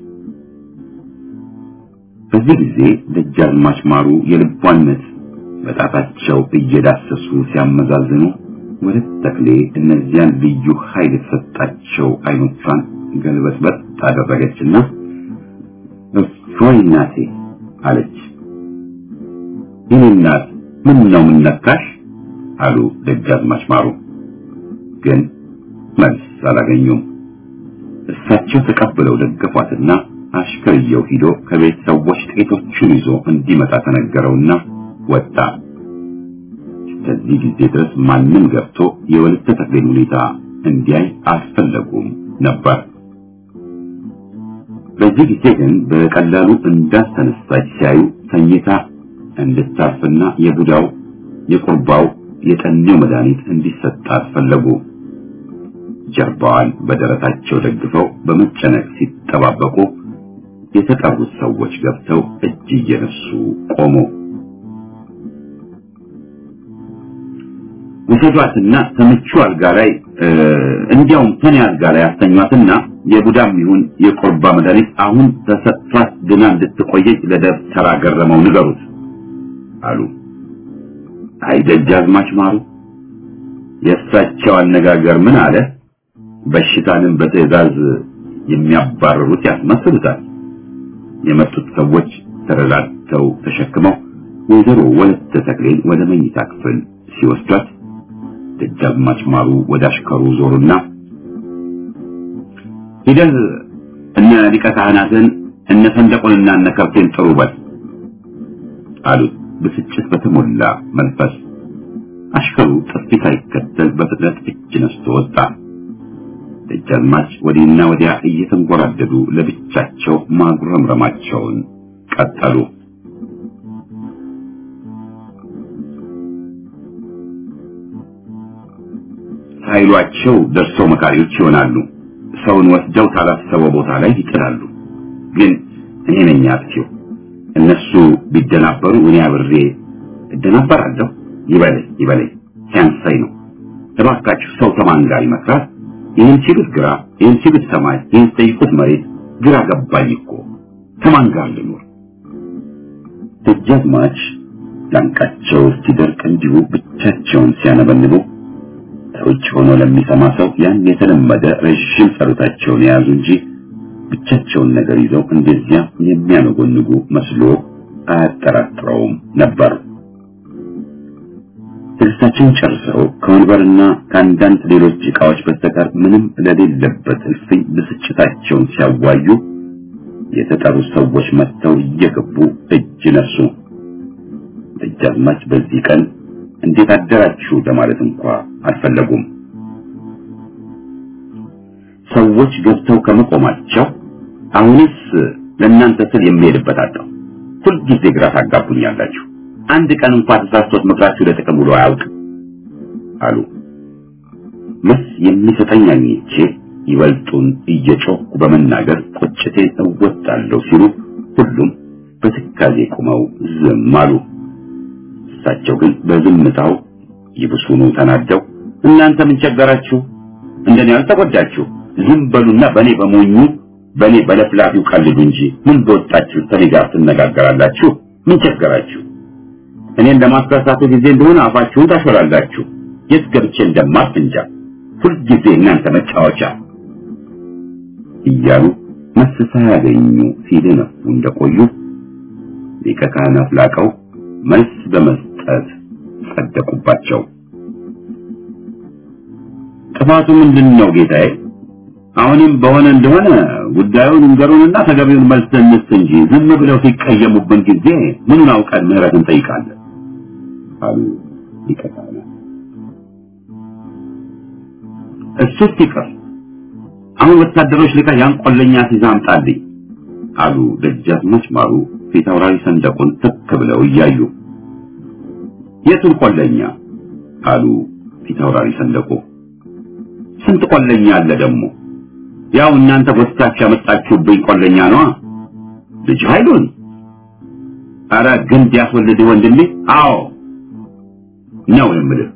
በዚህ ጊዜ ደጃዝማች ማሩ የልቧነት በጣታቸው እየዳሰሱ ሲያመዛዝኑ ወለተ ተክሌ እነዚያን ልዩ ኃይል የተሰጣቸው አይኖቿን ገልበጥበጥ ታደረገችና እፎይ እናቴ አለች። ይህን እናት ምን ነው ምን ነካሽ? አሉ ደጃዝማች ማሩ። ግን መልስ አላገኙም። እሳቸው ተቀብለው ደገፏትና አሽከርየው ሂዶ ከቤት ሰዎች ጥቂቶቹን ይዞ እንዲመጣ ተነገረውና ወጣ። እስከዚህ ጊዜ ድረስ ማንም ገብቶ የወለተ ተክሌን ሁኔታ እንዲያይ አልፈለጉም ነበር። በዚህ ጊዜ ግን በቀላሉ እንዳስተነሳች ሲያዩ ተኝታ እንድታርፍና የቡዳው የቁርባው የጠኔው መድኃኒት እንዲሰጣት ፈለጉ። ጀርባዋን በደረታቸው ደግፈው በመጨነቅ ሲጠባበቁ የተጠሩት ሰዎች ገብተው እጅ እየነሱ ቆሙ። ውሰዷትና ተምቹ አልጋ ላይ እንዲያውም ተኔ አልጋ ላይ አስተኟትና የቡዳም ይሁን የቆርባ መድኃኒት አሁን ተሰጥቷት ድና እንድትቆየች ለደብተራ ገረመው ንገሩት አሉ። አይ ደጃዝማች ማሩ የእሳቸው አነጋገር ምን አለ? በሽታንም በትዕዛዝ የሚያባርሩት ያስመስሉታል። የመጡት ሰዎች ተረዳድተው ተሸክመው ወይዘሮ ወለተ ተክሌን ወደ መኝታ ክፍል ሲወስዷት ደጃዝማች ማሩ ወደ አሽከሩ ዞሩና ሂደህ እነ ሊቀ ካህናትን እነ ሰንደቁንና እነ ከብቴን ጥሩ በል አሉት ብስጭት በተሞላ መንፈስ። አሽከሩ ጥፊ ሳይከተል በፍጥነት እጅ ነስቶ ወጣ። ደጃዝማች ወዲህና ወዲያ እየተንጎራደዱ ለብቻቸው ማጉረምረማቸውን ቀጠሉ። ሳይሏቸው ደርሰው መካሪዎች ይሆናሉ። ሰውን ወስደው ካላሰበው ቦታ ላይ ይጥላሉ። ግን እኔ ነኝ አጥፊው። እነሱ ቢደናበሩ እኔ አብሬ እደናበራለሁ። ይበለኝ ይበለኝ፣ ሲያንሳይ ነው። እባካችሁ ሰው ከማን ጋር ይመክራል? ይህን ሲሉት ግራ፣ ይህን ሲሉት ሰማይ፣ ይህን ሲጠይቁት መሬት። ግራ ገባኝ እኮ ከማን ጋር ልኖር? ደጃዝማች ላንቃቸው እስኪደርቅ እንዲሁ ብቻቸውን ሲያነበንቡ ከውጭ ሆኖ ለሚሰማ ሰው ያን የተለመደ ረዥም ጸሎታቸውን የያዙ እንጂ ብቻቸውን ነገር ይዘው እንደዚያ የሚያነጎንጉ መስሎ አያጠራጥረውም ነበር። ትዕግስታቸውን ጨርሰው ከወንበርና ከአንዳንድ ሌሎች ዕቃዎች በስተቀር ምንም ለሌለበት እልፍኝ ብስጭታቸውን ሲያዋዩ የተጠሩ ሰዎች መጥተው እየገቡ እጅ ነሱ። ደጃዝማች በዚህ ቀን እንዴት አደራችሁ ለማለት እንኳ አልፈለጉም። ሰዎች ገብተው ከመቆማቸው አሁንስ ለእናንተ ስል የሚሄድበት አጣሁ። ሁልጊዜ ግራ ታጋቡኛላችሁ። አንድ ቀን እንኳ ተሳስቶት ምክራችሁ ለጥቅም ውሎ አያውቅም አሉ። መስ የሚሰጠኝ አግኝቼ ይበልጡን እየጮኩ በመናገር ቁጭቴን እወጣለሁ ሲሉ ሁሉም በትካዜ ቆመው ዝም አሉ። እሳቸው ግን በዝምታው ይብሱኑ ተናደው እናንተ ምን ቸገራችሁ? እንደኔ አልተጎዳችሁ። ዝም በሉና በኔ በሞኙ በኔ በለፍላፊው ቀልዱ እንጂ ምን በወጣችሁ ከኔ ጋር ትነጋገራላችሁ? ምን ቸገራችሁ? እኔን ለማስከሳቱ ጊዜ እንደሆነ አፋችሁን ታሾላላችሁ። የት ገብቼ እንደማርፍ እንጃ። ሁልጊዜ እናንተ መጫወቻ እያሉ መልስ ሳያገኙ ሲደነፉ እንደቆዩ ሊቀ ካህናት ላቀው መልስ በመስጠት ጸደቁባቸው። ጥፋቱ ምንድን ነው ጌታዬ? አሁንም በሆነ እንደሆነ ጉዳዩን እንገሩንና ተገቢውን መልስ እንስጥ እንጂ ዝም ብለው ሲቀየሙብን ጊዜ ምኑን አውቀን ምህረት እንጠይቃለን አሉ ሊቀ ካህናት። እሱስ ይቅር፣ አሁን ወታደሮች ልካ ያን ቆለኛ ሲዛ አምጣልኝ አሉ ደጃዝማች ማሩ ፊት አውራሪ ሰንደቁን ትክ ብለው እያዩ። የቱን ቆለኛ አሉ ፊት አውራሪ ሰንደቁ። ስንት ቆለኛ አለ ደግሞ? ያው እናንተ ጎትታችሁ ያመጣችሁብኝ ቆለኛ ነዋ። ልጅ ኃይሉን አረ ግንድ ያስወልድ ወንድሜ። አዎ ነው የምልህ።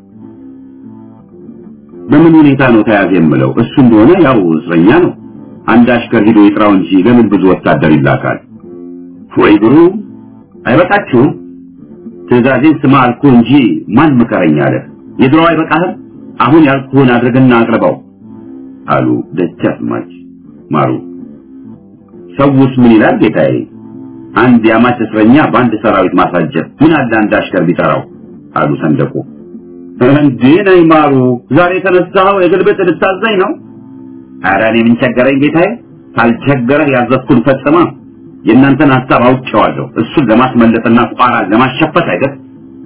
በምን ሁኔታ ነው ተያዘ የምለው? እሱ እንደሆነ ያው እስረኛ ነው። አንድ አሽከር ሂዶ ይጥራው እንጂ ለምን ብዙ ወታደር ይላካል? ወይ ጉሩ! አይበቃችሁም? ትዕዛዜን ስማ አልኩህ እንጂ ማን ምከረኝ አለ። የድሮው አይበቃህም? አሁን ያልኩህን አድርግና አቅርበው አሉ ደጃዝማች ማሩ። ሰውስ ምን ይላል ጌታዬ? አንድ የአማች እስረኛ በአንድ ሰራዊት ማሳጀት ምን አለ አንድ አሽከር ቢጠራው አሉ ሰንደቁ። እንዴ ነይ ማሩ፣ ዛሬ የተነሳኸው የግልብጥ ልታዘኝ ነው? ኧረ እኔ ምን ቸገረኝ ጌታዬ። ካልቸገረህ ያዘዝኩን ፈጽማ። የእናንተን ሀሳብ አውቄዋለሁ። እሱን ለማስመለጥና ቋራን ለማሸፈት አይደል?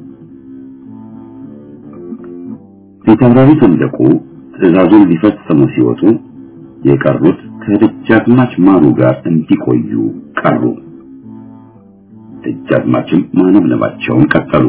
ፊታውራሪ ሰንደቁ ትዕዛዙን ሊፈጽሙ ሲወጡ የቀሩት ከደጃዝማች ማሩ ጋር እንዲቆዩ ቀሩ። ደጃዝማችም ማነብነባቸውን ቀጠሉ።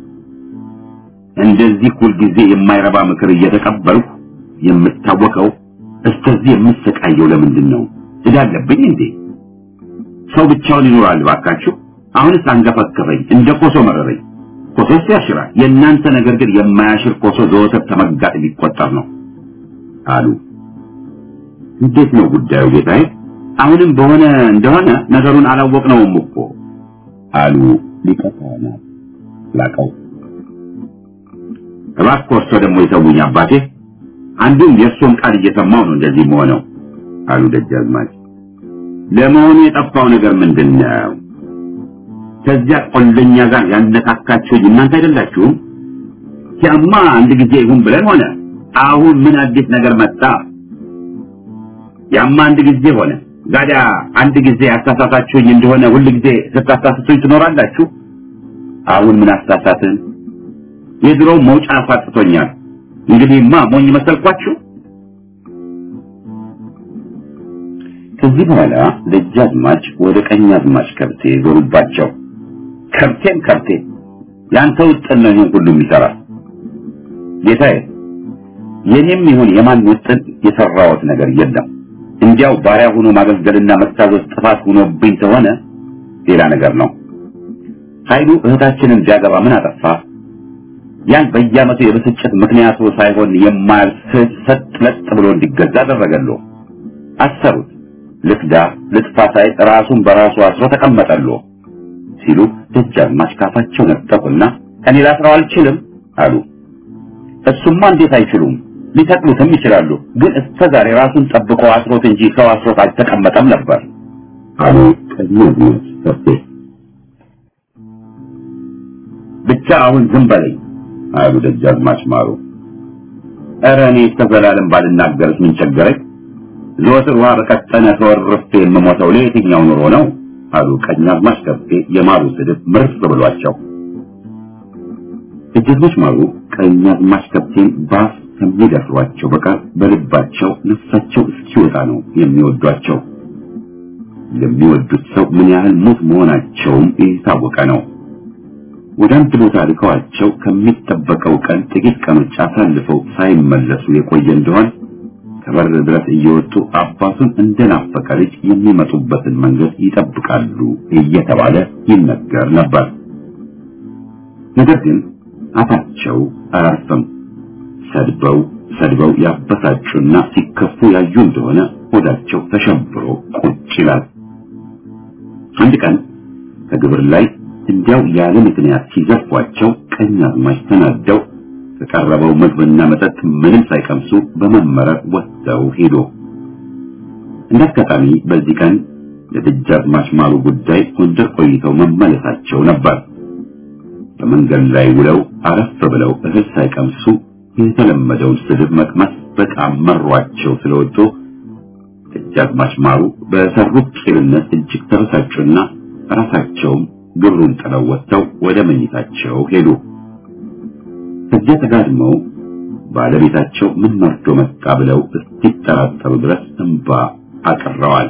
እንደዚህ ሁልጊዜ የማይረባ ምክር እየተቀበልኩ የምታወቀው እስከዚህ የምሰቃየው ለምንድን ነው? እዳለብኝ እንዴ? ሰው ብቻውን ይኖራል ባካችሁ። አሁንስ አንገፈከፈኝ፣ እንደ ኮሶ መረረኝ። ኮሶስ ያሽራል። የእናንተ ነገር ግን የማያሽር ኮሶ ዘወትር ተመጋጥ ሊቆጠር ነው አሉ። እንዴት ነው ጉዳዩ ጌታዬ? አሁንም በሆነ እንደሆነ ነገሩን አላወቅነውም እኮ አሉ ሊቀ ካህናት ላቀው። እባክህ እርሶ ደግሞ የተውኝ አባቴ፣ አንዱም የእርሶን ቃል እየሰማው ነው እንደዚህ መሆነው አሉ ደጃዝማች። ለመሆኑ የጠፋው ነገር ምንድን ነው? ከዚያ ቆለኛ ጋር ያነካካችሁኝ እናንተ አይደላችሁም? ያማ አንድ ጊዜ ይሁን ብለን ሆነ። አሁን ምን አዲስ ነገር መጣ? ያማ አንድ ጊዜ ሆነ። ጋዲያ አንድ ጊዜ ያሳሳታችሁኝ እንደሆነ ሁል ጊዜ ስታሳስቱኝ ትኖራላችሁ? አሁን ምን አሳሳትን? የድሮው መውጫ አፋጥቶኛል። እንግዲህማ ሞኝ መሰልኳችሁ? ከዚህ በኋላ ደጃዝማች ወደ ቀኛዝማች ከብቴ ዞሩባቸው። ከብቴም ከብቴ ያንተ ውጥን ነው ይህን ሁሉ የሚሰራ ጌታዬ። የኔም ይሁን የማን ውጥን የሰራሁት ነገር የለም። እንዲያው ባሪያ ሆኖ ማገልገልና መታዘዝ ጥፋት ሆኖብኝ ተሆነ ሌላ ነገር ነው። ኃይሉ እህታችንን ቢያገባ ምን አጠፋ? ያን በየዓመቱ የብስጭት ምክንያቱ ሳይሆን የማያልፍ ሰጥ ለጥ ብሎ እንዲገዛ አደረገሉ። አሰሩት። ልክዳ ልጥፋ ሳይ ራሱን በራሱ አስሮ ተቀመጠሉ ሲሉ ደጃዝማች ካፋቸው ነጠቁና እኔ ላስረው አልችልም አሉ። እሱማ እንዴት አይችሉም? ሊተክሉትም ይችላሉ። ግን እስከ ዛሬ ራሱን ጠብቆ አስሮት እንጂ ሰው አስሮት አልተቀመጠም ነበር አሉ ቀኛዝማች ከብቴ። ብቻ አሁን ዝም በለኝ አሉ ደጃዝማች ማሩ። ኧረ እኔ እስከ ዘላለም ባልናገርስ ምን ቸገረኝ? ዘወትር ውሃ በቀጠነ ተወርፌ የምሞተው ለየትኛው ኑሮ ነው? አሉ ቀኛዝማች ከብቴ የማሩ ስድብ ምርጥ ብሏቸው። ደጃዝማች ማሩ ቀኛዝማች ከብቴን ባፍ ከሚደፍሯቸው በቀር በልባቸው ነፍሳቸው እስኪወጣ ነው የሚወዷቸው። የሚወዱት ሰው ምን ያህል ሙት መሆናቸውም የታወቀ ነው። ወደ አንድ ቦታ ልከዋቸው ከሚጠበቀው ቀን ጥቂት ቀኖች አሳልፈው ሳይመለሱ የቆየ እንደሆን ከበር ድረስ እየወጡ አባቱን እንደናፈቀ ልጅ የሚመጡበትን መንገድ ይጠብቃሉ እየተባለ ይነገር ነበር። ነገር ግን አፋቸው አያርፍም። ሰድበው ሰድበው ያበሳጩና ሲከፉ ያዩ እንደሆነ ሆዳቸው ተሸብሮ ቁጭ ይላል። አንድ ቀን ከግብር ላይ እንዲያው ያለ ምክንያት ሲዘፏቸው ቀኛዝማች ተናደው ከቀረበው ምግብና መጠጥ ምንም ሳይቀምሱ በመመረር ወጥተው ሄዶ እንደ አጋጣሚ በዚህ ቀን ለደጃዝማች ማሩ ጉዳይ ጎንደር ቆይተው መመለሳቸው ነበር። በመንገድ ላይ ውለው አረፍ ብለው እህል ሳይቀምሱ የተለመደውን ስድብ መቅመስ በጣም መሯቸው ስለወጡ ደጃዝማች ማሩ በሰሩት ቂልነት እጅግ ተበሳጩና ራሳቸውም ግብሩን ጥለው ወጥተው ወደ መኝታቸው ሄዱ። ከዚያ ተጋድመው ባለቤታቸው ምን መርዶ መጣ ብለው እስኪጠራጠሩ ድረስ እንባ አቅረዋል።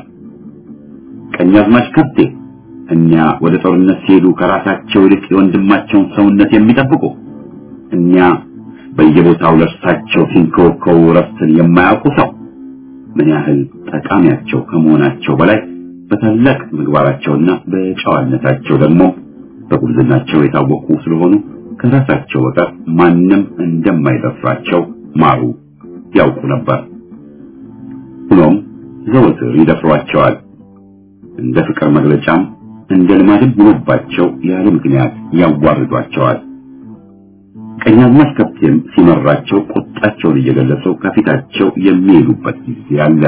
ቀኛዝማች ከብቴ እኛ ወደ ጦርነት ሲሄዱ ከራሳቸው ይልቅ የወንድማቸውን ሰውነት የሚጠብቁ እኛ በየቦታው ለእርሳቸው ሲንከወከው ረፍትን የማያውቁ ሰው ምን ያህል ጠቃሚያቸው ከመሆናቸው በላይ በታላቅ ምግባራቸውና በጨዋነታቸው ደግሞ በጉብዝናቸው የታወቁ ስለሆኑ ከራሳቸው በቀር ማንም እንደማይደፍራቸው ማሩ ያውቁ ነበር። ሆኖም ዘወትር ይደፍሯቸዋል። እንደ ፍቅር መግለጫም እንደ ልማድም ሆኖባቸው ያለ ምክንያት ያዋርዷቸዋል። ቀኛዝማች ከብቴም ሲመራቸው ቁጣቸውን እየገለጹ ከፊታቸው የሚሄዱበት ጊዜ አለ።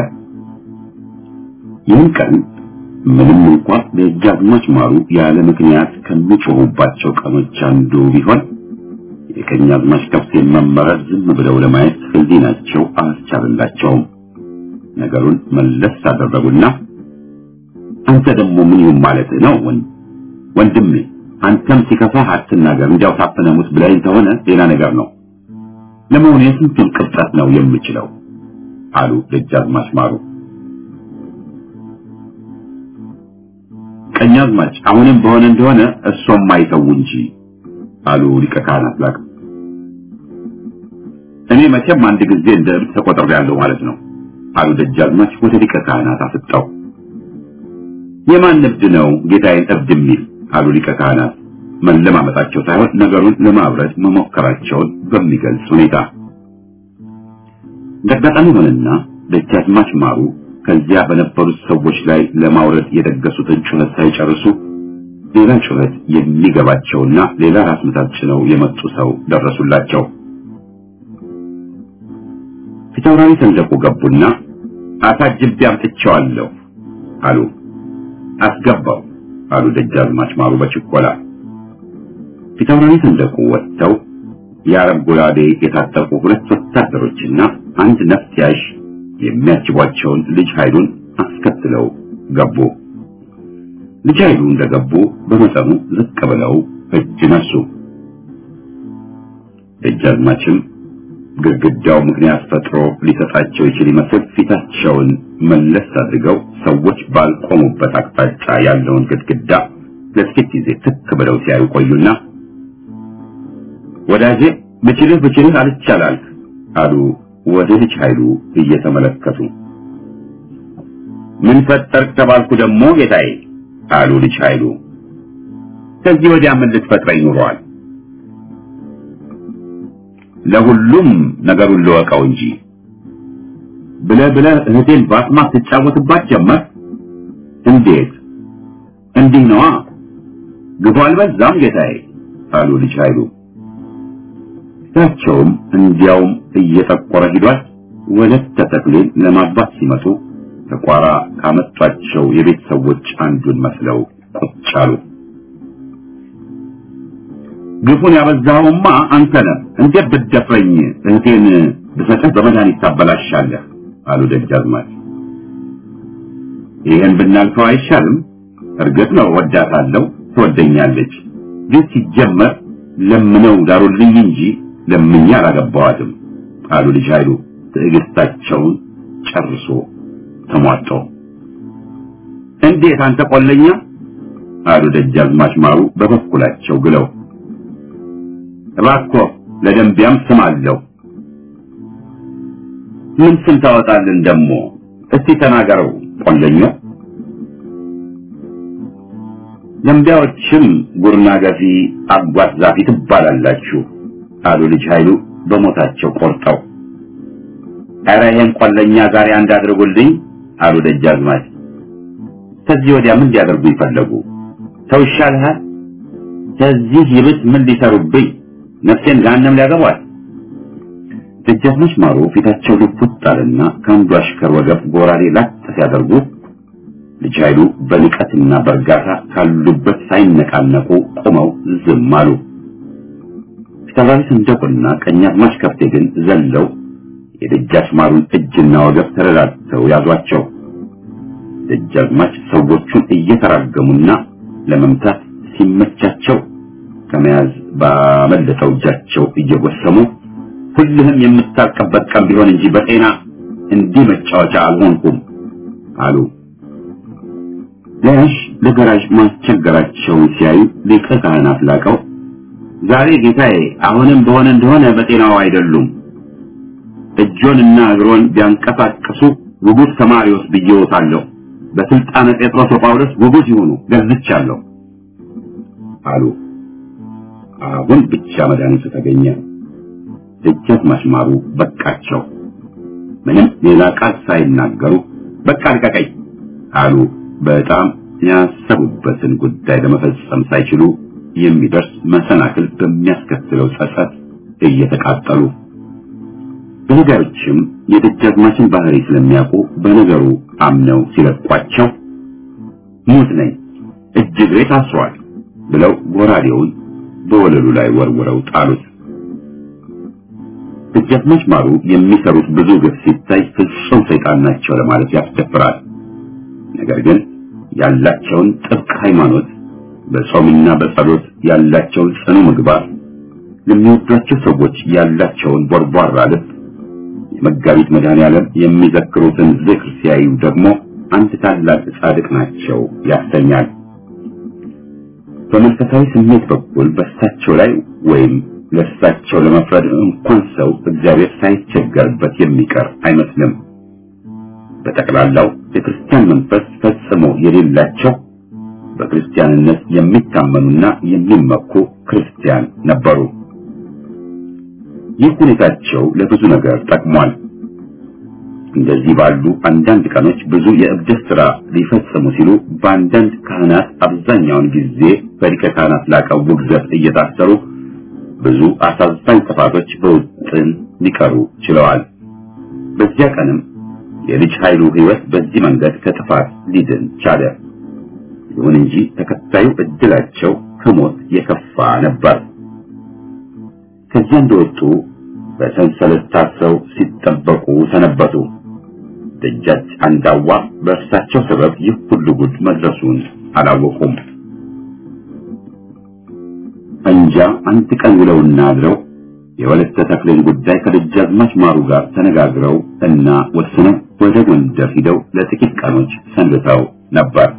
ይህን ቀን ምንም እንኳን ደጃዝማች ማሩ ያለ ምክንያት ከሚጮሁባቸው ቀኖች አንዱ ቢሆን የቀኛዝማች ከብቴን መመረር ዝም ብለው ለማየት ሕሊናቸው አላስቻለላቸውም። ነገሩን መለስ አደረጉና አንተ ደግሞ ምን ይሁን ማለት ነው ወንድሜ አንተም ሲከፋህ አትናገር፣ እንዲያው ታፍነህ ሙት ብለኸኝ ከሆነ ሌላ ነገር ነው። ለመሆኑ የስንቱን ቅብጠት ነው የምችለው? አሉ ደጃዝማች ማሩ። ቀኛዝማች አሁንም በሆነ እንደሆነ እርሶም አይተው እንጂ አሉ ሊቀ ካህናት ላቅ። እኔ መቼም አንድ ጊዜ እንደ እብድ ተቆጥሬያለሁ ማለት ነው አሉ ደጃዝማች ወደ ሊቀ ካህናት አፍጠው። የማን እብድ ነው ጌታዬን እብድ የሚል አሉ ሊቀ ካህናት መለማመጣቸው ሳይሆን ነገሩን ለማብረድ መሞከራቸውን በሚገልጽ ሁኔታ። እንደአጋጣሚ ሆነና ደጃዝማች ማሩ ከዚያ በነበሩት ሰዎች ላይ ለማውረድ የደገሱትን ጩኸት ሳይጨርሱ ሌላ ጩኸት የሚገባቸውና ሌላ ራስ ምታት ጭነው የመጡ ሰው ደረሱላቸው። ፊታውራሪ ሰንደቁ ገቡና አሳጅቤ አምጥቼዋለሁ አሉ። አስገባው አሉ ደጃዝማች ማሩ በችኮላ። ፊታውራሪ ሰንደቁ ወጥተው የአረብ ጎራዴ የታጠቁ ሁለት ወታደሮችና አንድ ነፍስ ያዥ የሚያጅቧቸውን ልጅ ኃይሉን አስከትለው ገቡ። ልጅ ኃይሉ እንደገቡ በመጠኑ ዝቅ ብለው እጅ ነሱ። ደጃዝማችም ግድግዳው ምክንያት ፈጥሮ ሊሰጣቸው ይችል ይመስል ፊታቸውን መለስ አድርገው ሰዎች ባልቆሙበት አቅጣጫ ያለውን ግድግዳ ለጥቂት ጊዜ ትክ ብለው ሲያዩ ቆዩና ወዳጄ ብችልህ ብችልህ አልቻላል አሉ ወደ ልጅ ኃይሉ እየተመለከቱ። ምን ፈጠርክ ተባልኩ ደግሞ ጌታዬ አሉ ልጅ ኃይሉ። ከዚህ ወዲያ ምን ልትፈጥረኝ ኑሯል? ለሁሉም ነገሩን ልወቀው እንጂ ብለህ ብለህ እህቴን በአስማት ትጫወትባት ጀመር። እንዴት? እንዲህ ነዋ። ግፉ አልበዛም ጌታዬ አሉ ልጅ ኃይሉ። ፊታቸውም እንዲያውም እየጠቆረ ሂዷል። ወለተ ተክሌን ለማግባት ሲመጡ ተቋራ ካመጧቸው የቤት ሰዎች አንዱን መስለው ቁጭ አሉ። ግፉን ያበዛኸውማ አንተ ነህ። እንዴት ብትደፍረኝ እህቴን ብሰጥህ በመድኃኒት ታበላሻለህ አሉ ደጃዝማች። ይህን ብናልፈው አይሻልም? እርግጥ ነው ወዳታለሁ፣ ትወደኛለች። ግን ሲጀመር ለምነው ዳሩልኝ እንጂ ለምኛ አላገባዋትም አሉ ልጅ ኃይሉ ትዕግስታቸውን ጨርሶ ተሟጦ። እንዴት አንተ ቆለኛ አሉ ደጃዝማች ማሩ በበኩላቸው ግለው። እባክዎ ለደንቢያም ስም አለው። ምን ስም ታወጣልን ደሞ? እስቲ ተናገረው ቆለኛው። ደንቢያዎችም ጉርና ገፊ፣ አጓት ዛፊ ትባላላችሁ አሉ ልጅ ኃይሉ በሞታቸው ቆርጠው። ኧረ ይሄን ቆለኛ ዛሬ አንድ አድርጉልኝ አሉ ደጃዝማች። ከዚህ ወዲያ ምን ሊያደርጉ ይፈለጉ? ተው ይሻልሃል። ከዚህ ይብስ ምን ሊሰሩብኝ? ነፍሴን ገሃነም ሊያገቧል። ደጃዝማች ማሩ ፊታቸው ልውጥ አለና ከአንዱ አሽከር ወገብ ጎራዴ ላጥ ሲያደርጉ ልጅ ኃይሉ በንቀትና በእርጋታ ካሉበት ሳይነቃነቁ ቆመው ዝም አሉ። ፊታውራሪ ሰንደቁና ቀኛዝማች ከፍቴ ግን ዘለው የደጃች ማሩን እጅና ወገብ ተረዳድተው ያዟቸው። ደጃዝማች ሰዎቹን እየተራገሙና ለመምታት ሲመቻቸው ከመያዝ ባመለጠው እጃቸው እየጎሰሙ ሁልህም የምታልቅበት ቀን ቢሆን እንጂ በጤና እንዲህ መጫወቻ አልሆንኩም አሉ። ለያሽ ለገራዥ ማስቸገራቸውን ሲያዩ ሊቀ ካህናት ላቀው ዛሬ ጌታዬ አሁንም በሆነ እንደሆነ በጤናው አይደሉም። እጆንና እግሮን ቢያንቀሳቅሱ ውጉዝ ከማሪዎስ ብዬዎታለሁ። በስልጣነ ጴጥሮስ ወጳውሎስ ውጉዝ ይሁኑ ገዝቻለሁ አሉ። አሁን ብቻ መድኃኒቱ ተገኘ። ደጃዝማች ማሩ በቃቸው። ምንም ሌላ ቃል ሳይናገሩ በቃ ልቀቀኝ አሉ። በጣም ያሰቡበትን ጉዳይ ለመፈጸም ሳይችሉ የሚደርስ መሰናክል በሚያስከትለው ጸጸት እየተቃጠሉ በነገሮችም የደጃዝማችን ባህሪ ስለሚያውቁ በነገሩ አምነው ሲለቋቸው ሙት ነኝ እጅ እግሬ ታስሯል ብለው ጎራዴውን በወለሉ ላይ ወርውረው ጣሉት። ደጃዝማች ማሩ የሚሰሩት ብዙ ግፍ ሲታይ ፍጹም ሰይጣን ናቸው ለማለት ያስደፍራል። ነገር ግን ያላቸውን ጥብቅ ሃይማኖት፣ በጾምና በጸሎት ያላቸውን ጽኑ ምግባር፣ ለሚወዷቸው ሰዎች ያላቸውን ቦርቧራ ልብ፣ የመጋቢት መድኃኔዓለም የሚዘክሩትን ዝክር ሲያዩ ደግሞ አንድ ታላቅ ጻድቅ ናቸው ያሰኛል። በመንፈሳዊ ስሜት በኩል በእሳቸው ላይ ወይም ለእሳቸው ለመፍረድ እንኳን ሰው እግዚአብሔር ሳይቸገርበት የሚቀር አይመስልም። በጠቅላላው የክርስቲያን መንፈስ ፈጽሞ የሌላቸው በክርስቲያንነት የሚታመኑና የሚመኩ ክርስቲያን ነበሩ። ይህ ሁኔታቸው ለብዙ ነገር ጠቅሟል። እንደዚህ ባሉ አንዳንድ ቀኖች ብዙ የእብደት ሥራ ሊፈጽሙ ሲሉ በአንዳንድ ካህናት አብዛኛውን ጊዜ በሊቀ ካህናት ላቀው ውግዘት እየታሰሩ ብዙ አሳዛኝ ጥፋቶች በውጥን ሊቀሩ ችለዋል። በዚያ ቀንም የልጅ ኃይሉ ሕይወት በዚህ መንገድ ከጥፋት ሊድን ቻለ። ይሁን እንጂ ተከታዩ እድላቸው ከሞት የከፋ ነበር። ከዚያ እንደወጡ በሰንሰለት ታስረው ሲጠበቁ ሰነበቱ። ደጃች አንዳዋ በእርሳቸው ሰበብ ይህ ሁሉ ጉድ መድረሱን አላወቁም። እንጃ አንድ ቀን ውለውና አድረው የወለተ ተክሌን ጉዳይ ከደጃዝማች ማሩ ጋር ተነጋግረው እና ወስነው ወደ ጎንደር ሂደው ለጥቂት ቀኖች ሰንብተው ነበር።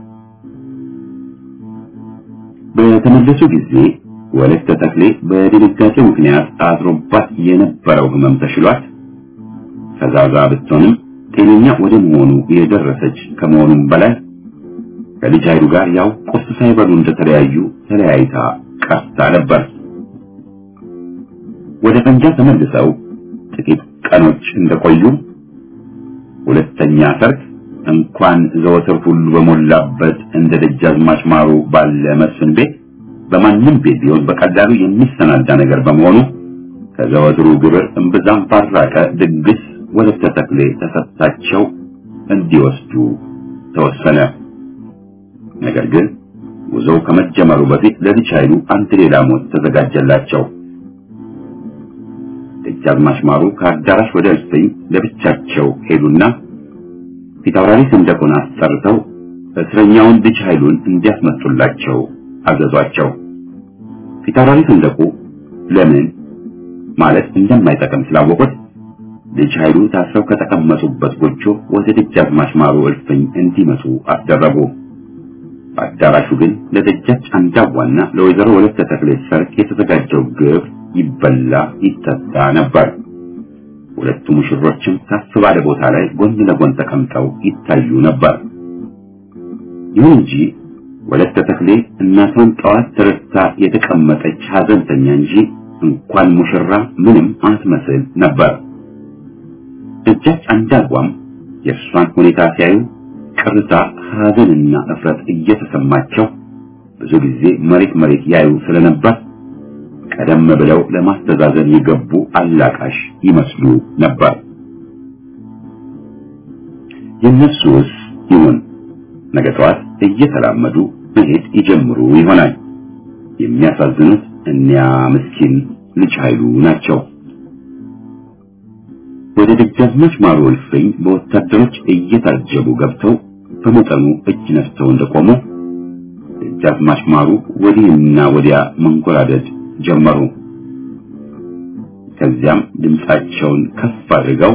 በተመለሱ ጊዜ ወለተ ተክሌ በድንጋጤ ምክንያት አድሮባት የነበረው ሕመም ተሽሏት ፈዛዛ ብትሆንም ጤነኛ ወደ መሆኑ የደረሰች ከመሆኑም በላይ ከልጅ ኃይሉ ጋር ያው ቁርስ ሳይበሉ እንደተለያዩ ተለያይታ ቀርታ ነበር። ወደ ፈንጃ ተመልሰው ጥቂት ቀኖች እንደቆዩ ሁለተኛ ሰርግ እንኳን ዘወትር ሁሉ በሞላበት እንደ ደጃዝማች ማሩ ባለ መስፍን ቤት በማንም ቤት ቢሆን በቀላሉ የሚሰናዳ ነገር በመሆኑ ከዘወትሩ ግብር እምብዛም ባራቀ ድግስ ወለተ ተክሌ ተሰጥታቸው እንዲወስዱ ተወሰነ። ነገር ግን ጉዞው ከመጀመሩ በፊት ለልጅ ኃይሉ አንድ ሌላ ሞት ተዘጋጀላቸው። ደጃዝማች ማሩ ከአዳራሽ ወደ እልፍኝ ለብቻቸው ሄዱና ፊታውራሪ ሰንደቁን አስጠርተው እስረኛውን ልጅ ኃይሉን እንዲያስመጡላቸው አዘዟቸው። ፊታውራሪ ሰንደቁ ለምን ማለት እንደማይጠቅም ስላወቁት ልጅ ኃይሉ ታስረው ከተቀመጡበት ጎጆ ወደ ደጃዝማች ማሩ እልፍኝ እንዲመጡ አስደረጉ። በአዳራሹ ግን ለደጃች አንዳዋና ለወይዘሮ ወለተ ተክሌ ሰርግ የተዘጋጀው ግብ ይበላ ይጠጣ ነበር። ሁለቱ ሙሽሮችም ከፍ ባለ ቦታ ላይ ጎን ለጎን ተቀምጠው ይታዩ ነበር። ይሁን እንጂ ወለተ ተክሌ እናቷን ጠዋት ተረስታ የተቀመጠች ሐዘንተኛ እንጂ እንኳን ሙሽራ ምንም አትመስል ነበር። ደጃች አንዳዋም የእርሷን ሁኔታ ሲያዩ ቅርታ፣ ሐዘንና እፍረት እየተሰማቸው ብዙ ጊዜ መሬት መሬት ያዩ ስለነበር ቀደም ብለው ለማስተዛዘን የገቡ አላቃሽ ይመስሉ ነበር። የነሱስ ይሁን ነገ ጠዋት እየተላመዱ መሄድ ይጀምሩ ይሆናል። የሚያሳዝኑት እኒያ ምስኪን ልጅ ኃይሉ ናቸው። ወደ ደጃዝማች ማሩ እልፍኝ በወታደሮች እየታጀቡ ገብተው በመጠኑ እጅ ነፍተው እንደቆሙ ደጃዝማች ማሩ ወዲህና ወዲያ መንጎራደድ ጀመሩ። ከዚያም ድምፃቸውን ከፍ አድርገው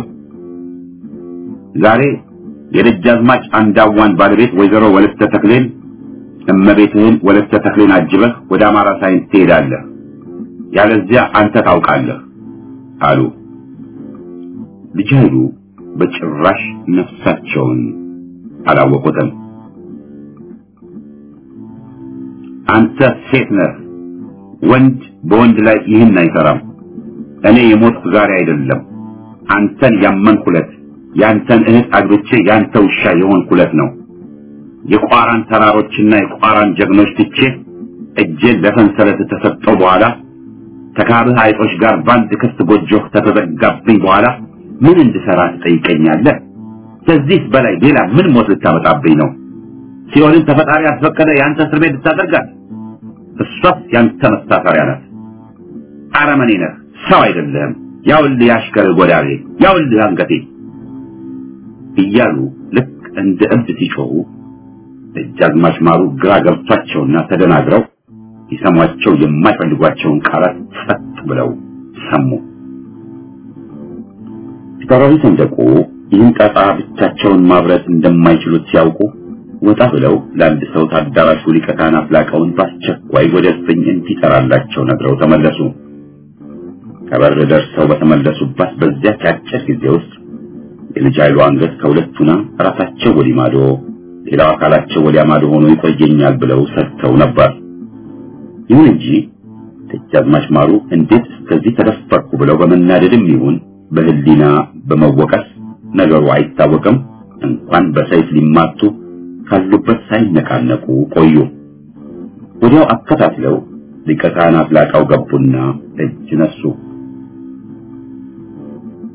ዛሬ የደጃዝማች አንዳዋን ባለቤት ወይዘሮ ወለተ ተክሌን እመቤትህን ወለተ ተክሌን አጅበህ ወደ አማራ ሳይንስ ትሄዳለህ፣ ያለዚያ አንተ ታውቃለህ አሉ። ልጅ ኃይሉ በጭራሽ ነፍሳቸውን አላወቁትም። አንተ ሴት ነህ፣ ወንድ በወንድ ላይ ይህን አይሰራም። እኔ የሞትኩ ዛሬ አይደለም፣ አንተን ያመንኩለት ያንተን እህት አግብቼ ያንተ ውሻ የሆንኩለት ነው። የቋራን ተራሮችና የቋራን ጀግኖች ትቼ እጄን ለሰንሰለት ተሰጠው በኋላ ከካብህ አይጦች ጋር በአንድ ክፍት ጎጆህ ከተዘጋብኝ በኋላ ምን እንድሰራ ትጠይቀኛለህ? ከዚህ በላይ ሌላ ምን ሞት ልታመጣብኝ ነው? ሲኦልን ተፈጣሪ ያስፈቀደ የአንተ እስር ቤት ልታደርጋት? እሷስ ያንተ መታሰሪያ ናት። አረመኔ ነህ፣ ሰው አይደለህም። ያውልህ ያሽከርህ ጎዳሬ፣ ያውልህ አንገቴ እያሉ ልክ እንደ እብድ ሲጮሁ ደጃዝማች ማሩ ግራ ገብቷቸውና ተደናግረው ሊሰሟቸው የማይፈልጓቸውን ቃላት ጸጥ ብለው ሰሙ። ፊታውራሪ ሰንደቁ ይህን ጣጣ ብቻቸውን ማብረት እንደማይችሉት ሲያውቁ ወጣ ብለው ለአንድ ሰው ታዳራሹ ሊቀ ካህናት ላቀውን በአስቸኳይ ወደ እልፍኝ እንዲጠራላቸው ነግረው ተመለሱ። ከበር ደርሰው በተመለሱባት በዚያች አጭር ጊዜ ውስጥ የልጅ ኃይሉ አንገት ከሁለቱና ራሳቸው ወዲህ ማዶ ሌላው አካላቸው ወዲያ ማዶ ሆኖ ይቆየኛል ብለው ሰጥተው ነበር። ይሁን እንጂ ደጃዝማች ማሩ እንዴት እስከዚህ ተደፈርኩ ብለው በመናደድም ይሁን በህሊና በመወቀስ ነገሩ አይታወቅም እንኳን በሰይፍ ሊማቱ ካሉበት ሳይነቃነቁ ቆዩ። ወዲያው አከታትለው ሊቀ ካህናት ላቀው ገቡና እጅ ነሱ።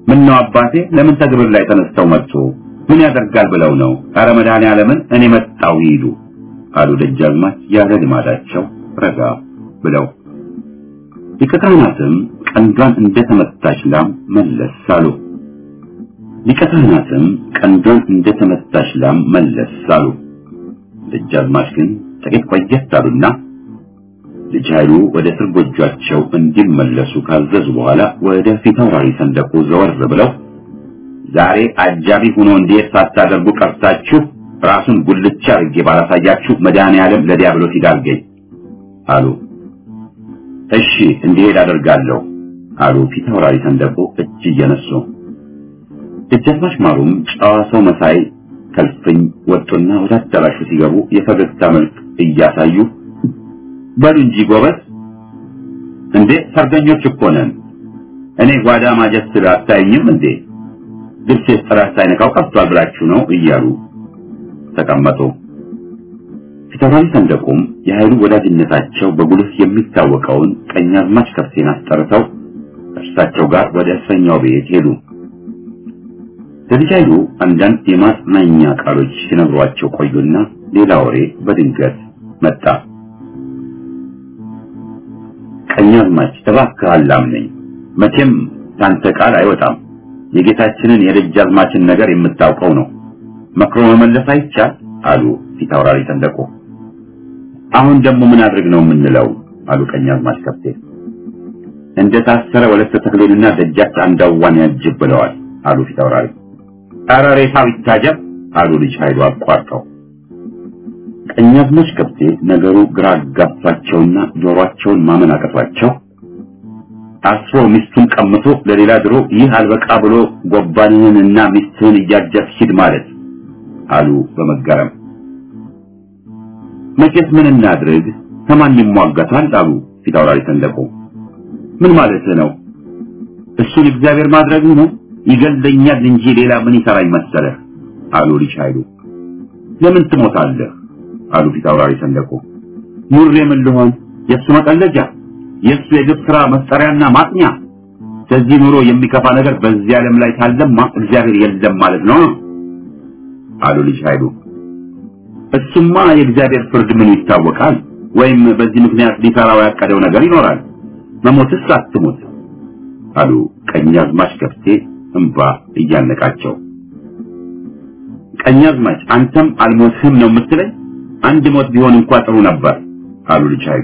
ምን ነው አባቴ ለምን ተግብር ላይ ተነስተው መጡ? ምን ያደርጋል ብለው ነው? ኧረ መድኃኔዓለምን እኔ መጣው ይሉ አሉ ደጃዝማች ያለ ልማዳቸው ረጋ ብለው። ሊቀ ካህናትም ቀንዷን እንደተመታች ላም መለስ አሉ። ሊቀ ካህናትም ቀንዷን እንደተመታች ላም መለስ አሉ። ደጃዝማች ግን ጥቂት ቆየት አሉና ልጅ ኃይሉ ወደ እስር ጎጇቸው እንዲመለሱ ካዘዙ በኋላ ወደ ፊታውራሪ ሰንደቁ ዘወር ብለው ዛሬ አጃቢ ሆኖ እንዴት ሳታደርጉ ቀርታችሁ ራሱን ጉልቻ አድርጌ ባላሳያችሁ መድኃኔዓለም ለዲያብሎስ ይዳርገኝ አሉ። እሺ እንዲሄድ አደርጋለሁ አሉ ፊታውራሪ ሰንደቁ እጅ እየነሱ። ደጃዝማች ማሩም ጨዋ ሰው መሳይ ከልፍኝ ወጡና ወደ አዳራሹ ሲገቡ የፈገግታ መልክ እያሳዩ በሉ እንጂ ጎበዝ፣ እንዴ ሰርገኞች እኮ ነን። እኔ ጓዳ ማጀት ስለ አታይኝም እንዴ ልብሴስ ጥራት ሳይነካው ቀርቷል ብላችሁ ነው እያሉ ተቀመጡ። ፊታውራሪ ሰንደቁም የኃይሉ ወዳጅነታቸው በጉልህ የሚታወቀውን ቀኛዝማች ከፍቴን አስጠርተው እርሳቸው ጋር ወደ እስረኛው ቤት ሄዱ። ለልጅ ኃይሉ አንዳንድ የማጽናኛ ቃሎች ሲነግሯቸው ቆዩና ሌላ ወሬ በድንገት መጣ። ቀኛዝማች እባክህ አላምነኝ፣ መቼም ታንተ ቃል አይወጣም። የጌታችንን የደጃዝማችን ነገር የምታውቀው ነው። መክሮ መመለስ አይቻል አሉ ፊታውራሪ ሰንደቁ። አሁን ደግሞ ምን አድርግ ነው የምንለው? አሉ ቀኛዝማች ከፍቴ። እንደ ታሰረ ወለተ ተክሌንና ደጃች አንዳዋን ያጅብ ብለዋል አሉ ፊታውራሪ። ኧረ ሬሳው ይታጀብ አሉ ልጅ ኃይሉ አቋርጠው። ቀኛዝማች ከፍቴ ነገሩ ግራ አጋባቸውና ጆሮአቸውን ማመን አቀቷቸው። አስሮ ሚስቱን ቀምቶ ለሌላ ድሮ ይህ አልበቃ ብሎ ጎባንህንና ሚስትህን እያጀብ ሂድ ማለት አሉ በመገረም። መቼስ ምን እናድርግ ከማን ይሟገታል አሉ ፊታውራሪ ሰንደቁ። ምን ማለት ነው? እሱን እግዚአብሔር ማድረግ ነው ይገለኛል እንጂ ሌላ ምን ይሰራኝ መሰለህ አሉ ልጅ ኃይሉ። ለምን ትሞታለህ አሉ ፊታውራሪ ሰንደቁ። ሙሬ ምን ልሆን የእሱ መቀለጃ የእሱ የግብ ስራ መፍጠሪያና ማጥኛ። ከዚህ ኑሮ የሚከፋ ነገር በዚህ ዓለም ላይ ካለማ እግዚአብሔር የለም ማለት ነው አሉ ልጅ ኃይሉ። እሱማ የእግዚአብሔር ፍርድ ምኑ ይታወቃል? ወይም በዚህ ምክንያት ሊሰራው ያቀደው ነገር ይኖራል። መሞትስ አትሞት አሉ ቀኛዝማች ከፍቴ እንባ እያነቃቸው። ቀኛዝማች አንተም አልሞትህም ነው የምትለኝ? አንድ ሞት ቢሆን እንኳ ጥሩ ነበር አሉ ልጅ ኃይሉ።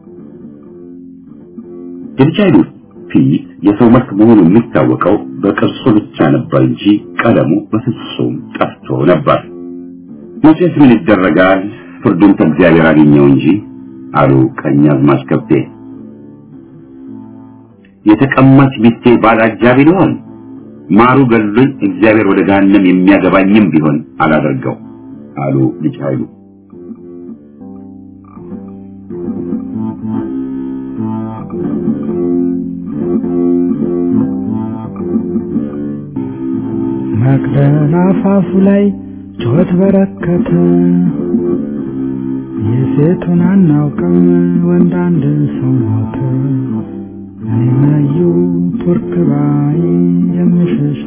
የልጅ ኃይሉ ፊት የሰው መልክ መሆኑ የሚታወቀው በቅርጹ ብቻ ነበር እንጂ ቀለሙ በፍጹም ጠፍቶ ነበር። መቼስ ምን ይደረጋል፣ ፍርዱን ከእግዚአብሔር አገኘው እንጂ አሉ ቀኛዝማች ከብቴ። የተቀማች ሚስቴ ባል አጃቢ ልሆን ማሩ ገሉኝ እግዚአብሔር ወደ ገሃነም የሚያገባኝም ቢሆን አላደርገው አሉ ልጅ ኃይሉ። መቅደላ አፋፉ ላይ ጩኸት በረከተ። የሴቱን አናውቅም ወንድ አንድ ሰው ሞተ። እኔ መዩ ቱርክ ባይ የምሸሽ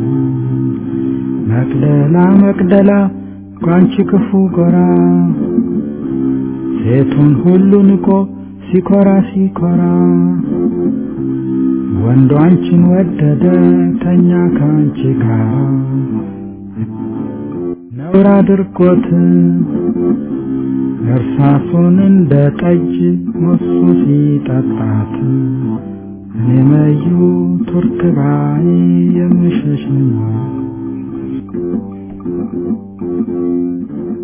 መቅደላ መቅደላ ጓንቺ ክፉ ጎራ ሴቱን ሁሉ ንቆ ሲኮራ ሲኮራ ወንዱ አንቺን ወደደ ተኛ ከአንቺ ጋር ነውር አድርጎት እርሳሱን እንደ ጠጅ ሞሱ ሲጠጣት እኔ መዩ ቱርክ ባይ የምሸሽ